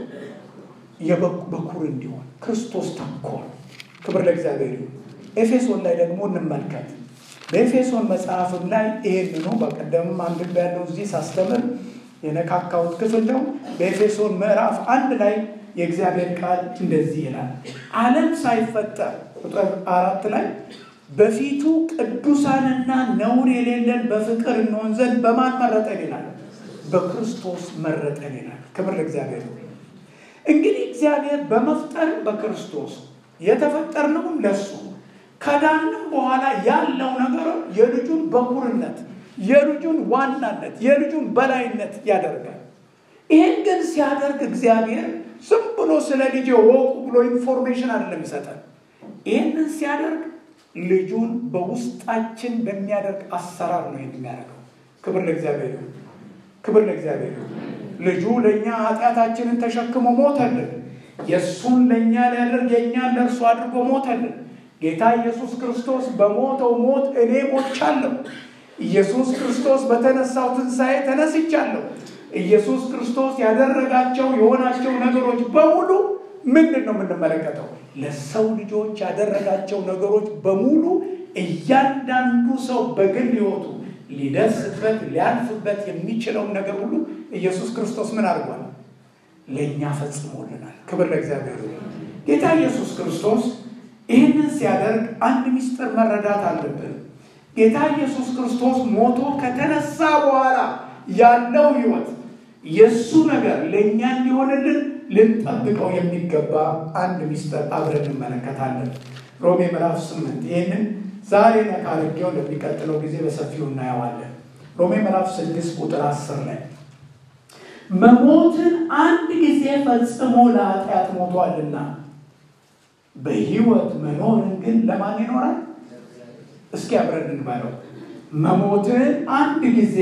የበኩር እንዲሆን ክርስቶስ ተኮር። ክብር ለእግዚአብሔር ይሁን። ኤፌሶን ላይ ደግሞ እንመልከት። በኤፌሶን መጽሐፍም ላይ ይሄንኑ በቀደምም አንብቤ ያለው እዚህ ሳስተምር የነካካሁት ክፍል ነው። በኤፌሶን ምዕራፍ አንድ ላይ የእግዚአብሔር ቃል እንደዚህ ይላል። ዓለም ሳይፈጠር ቁጥር አራት ላይ በፊቱ ቅዱሳንና ነውር የሌለን በፍቅር እንሆን ዘንድ በማን መረጠን ይላል? በክርስቶስ መረጠን ይላል። ክብር ለእግዚአብሔር። እንግዲህ እግዚአብሔር በመፍጠርም በክርስቶስ የተፈጠርነውም ለሱ ከዳንም በኋላ ያለው ነገር የልጁን በኩርነት የልጁን ዋናነት የልጁን በላይነት ያደርጋል። ይህን ግን ሲያደርግ እግዚአብሔር ዝም ብሎ ስለ ልጅ ወቁ ብሎ ኢንፎርሜሽን አይደለም ይሰጠን። ይህንን ሲያደርግ ልጁን በውስጣችን በሚያደርግ አሰራር ነው የሚያደርገው። ክብር ለእግዚአብሔር ይሁን። ክብር ለእግዚአብሔር ይሁን። ልጁ ለእኛ ኃጢአታችንን ተሸክሞ ሞተልን። የእሱን ለእኛ ሊያደርግ የእኛን ለእርሱ አድርጎ ሞተልን። ጌታ ኢየሱስ ክርስቶስ በሞተው ሞት እኔ ሞቻለሁ። ኢየሱስ ክርስቶስ በተነሳው ትንሣኤ ተነስቻለሁ። ኢየሱስ ክርስቶስ ያደረጋቸው የሆናቸው ነገሮች በሙሉ ምንድን ነው የምንመለከተው? ለሰው ልጆች ያደረጋቸው ነገሮች በሙሉ እያንዳንዱ ሰው በግል ሕይወቱ ሊደርስበት ሊያልፍበት የሚችለውን ነገር ሁሉ ኢየሱስ ክርስቶስ ምን አድርጓል? ለእኛ ፈጽሞልናል። ክብር ለእግዚአብሔር። ጌታ ኢየሱስ ክርስቶስ ይህንን ሲያደርግ አንድ ምስጢር መረዳት አለብን። ጌታ ኢየሱስ ክርስቶስ ሞቶ ከተነሳ በኋላ ያለው ሕይወት የእሱ ነገር ለእኛ እንዲሆንልን ልንጠብቀው የሚገባ አንድ ምስጢር አብረን እንመለከታለን። ሮሜ ምዕራፍ ስምንት ይህንን ዛሬ ነካ አድርጌው ለሚቀጥለው ጊዜ በሰፊው እናየዋለን። ሮሜ ምዕራፍ ስድስት ቁጥር አስር ላይ መሞትን አንድ ጊዜ ፈጽሞ ለኃጢአት ሞቷልና በሕይወት መኖርን ግን ለማን ይኖራል? እስኪ አብረን እንበለው። መሞትን አንድ ጊዜ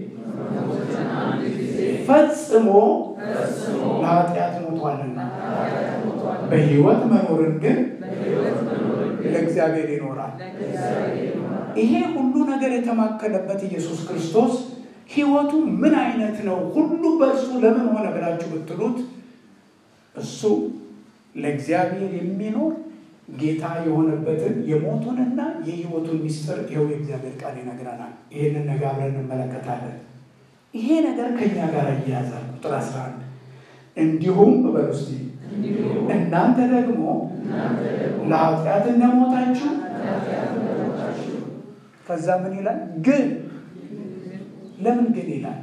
ፈጽሞ ለኃጢአት ሞቷልና በሕይወት መኖርን ግን ለእግዚአብሔር ይኖራል። ይሄ ሁሉ ነገር የተማከለበት ኢየሱስ ክርስቶስ ሕይወቱ ምን አይነት ነው? ሁሉ በእርሱ ለምን ሆነ ብላችሁ ብትሉት እሱ ለእግዚአብሔር የሚኖር ጌታ የሆነበትን የሞቱንና የሕይወቱን ምስጢር ይኸው የእግዚአብሔር ቃል ይነግረናል። ይህንን ነገር አብረን እንመለከታለን። ይሄ ነገር ከእኛ ጋር እያያዛል። ቁጥር 11 እንዲሁም በሉ እስቲ እናንተ ደግሞ ለኃጢአት እንደሞታችሁ ከዛ ምን ይላል? ግን ለምን ግን ይላል?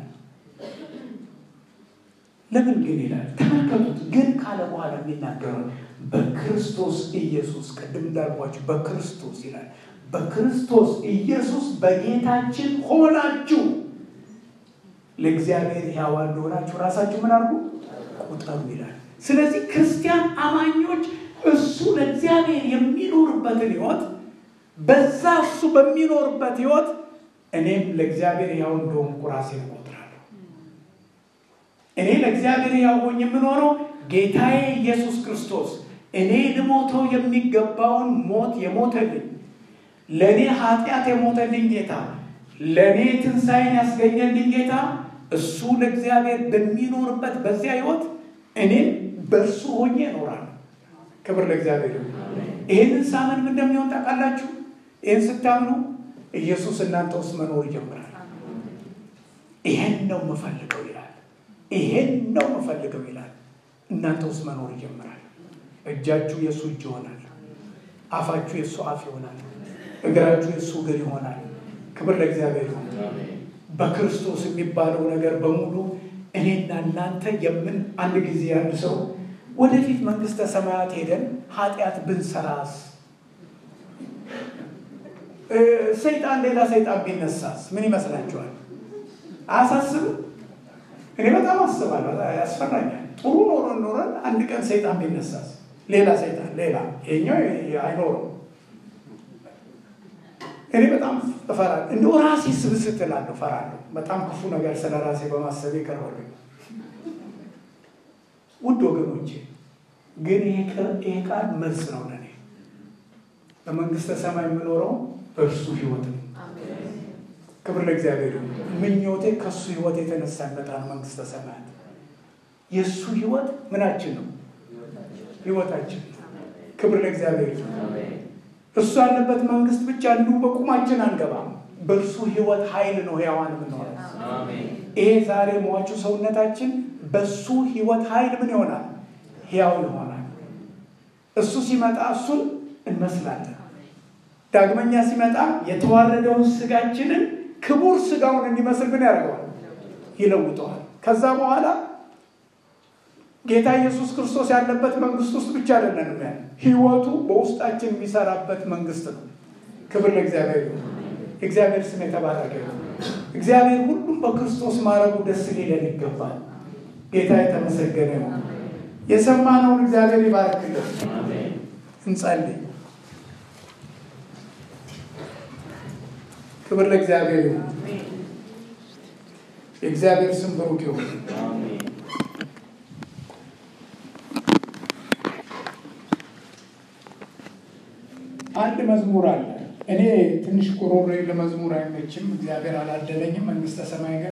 ለምን ግን ይላል? ተመልከቱት። ግን ካለ በኋላ የሚናገረው በክርስቶስ ኢየሱስ ቅድም እንዳልኳችሁ በክርስቶስ ይላል። በክርስቶስ ኢየሱስ በጌታችን ሆናችሁ ለእግዚአብሔር ሕያዋን እንደሆናችሁ ራሳችሁ ምን አድርጉ ቁጠሩ ይላል። ስለዚህ ክርስቲያን አማኞች እሱ ለእግዚአብሔር የሚኖርበትን ሕይወት በዛ እሱ በሚኖርበት ሕይወት እኔም ለእግዚአብሔር ሕያው እንደሆንኩ ራሴን እቆጥራለሁ። እኔ ለእግዚአብሔር ሕያው ሆኜ የምኖረው ጌታዬ ኢየሱስ ክርስቶስ እኔ ልሞተው የሚገባውን ሞት የሞተልኝ ለእኔ ኃጢአት የሞተልኝ ጌታ ለእኔ ትንሣኤን ያስገኘልኝ ጌታ እሱ ለእግዚአብሔር በሚኖርበት በዚያ ሕይወት እኔም በእርሱ ሆኜ እኖራለሁ። ክብር ለእግዚአብሔር ይሁን። ይህንን ሳምን ምን እንደሚሆን ታውቃላችሁ? ይህን ስታምኑ ኢየሱስ እናንተ ውስጥ መኖር ይጀምራል። ይሄን ነው የምፈልገው ይላል። ይሄን ነው የምፈልገው ይላል። እናንተ ውስጥ መኖር ይጀምራል። እጃችሁ የእሱ እጅ ይሆናል። አፋችሁ የእሱ አፍ ይሆናል። እግራችሁ የእሱ እግር ይሆናል። ክብር ለእግዚአብሔር ይሁን። በክርስቶስ የሚባለው ነገር በሙሉ እኔና እናንተ የምን አንድ ጊዜ አንድ ሰው ወደፊት መንግስተ ሰማያት ሄደን ኃጢአት ብንሰራስ ሰይጣን ሌላ ሰይጣን ቢነሳስ ምን ይመስላችኋል? አያሳስብም? እኔ በጣም አስባለሁ፣ ያስፈራኛል። ጥሩ ኖረን ኖረን አንድ ቀን ሰይጣን ቢነሳስ ሌላ ሰይጣን ሌላ ይኸኛው አይኖርም። እኔ በጣም እፈራለሁ። እንደው ራሴ ስብስት እላለሁ፣ እፈራለሁ። በጣም ክፉ ነገር ስለ ራሴ በማሰብ ይቀርባል። ውድ ወገኖቼ ግን ይሄ ቃል መልስ ነው ለእኔ። በመንግስተ ሰማይ የምኖረው በእርሱ ህይወት ነው። ክብር ለእግዚአብሔር ይሁን። ምኞቴ ከእሱ ህይወት የተነሳ ይመጣል መንግስተ ሰማያት። የእሱ ህይወት ምናችን ነው? ህይወታችን ነው። ክብር ለእግዚአብሔር ይሁን። እሱ ያለበት መንግስት ብቻ እንዲሁ በቁማችን አንገባም። በእርሱ ህይወት ኃይል ነው ሕያዋን የምንሆነው። ይሄ ዛሬ ሟቹ ሰውነታችን በሱ ህይወት ኃይል ምን ይሆናል? ሕያው ይሆናል። እሱ ሲመጣ እሱን እንመስላለን። ዳግመኛ ሲመጣ የተዋረደውን ስጋችንን ክቡር ስጋውን እንዲመስል ምን ያደርገዋል? ይለውጠዋል። ከዛ በኋላ ጌታ ኢየሱስ ክርስቶስ ያለበት መንግስት ውስጥ ብቻ አይደለንም ያለ ህይወቱ በውስጣችን የሚሰራበት መንግስት ነው። ክብር ለእግዚአብሔር ይሁን። እግዚአብሔር ስም የተባረከ ይሁን። እግዚአብሔር ሁሉም በክርስቶስ ማረጉ ደስ ሊለን ይገባል። ጌታ የተመሰገነ ይሁን። የሰማነውን እግዚአብሔር ይባርክልን። እንጸልይ። ክብር ለእግዚአብሔር ይሁን። የእግዚአብሔር ስም ብሩክ ይሁን። አንድ መዝሙር አለ። እኔ ትንሽ ጉሮሮዬ ለመዝሙር አይመችም። እግዚአብሔር አላደለኝም። መንግስተ ሰማይ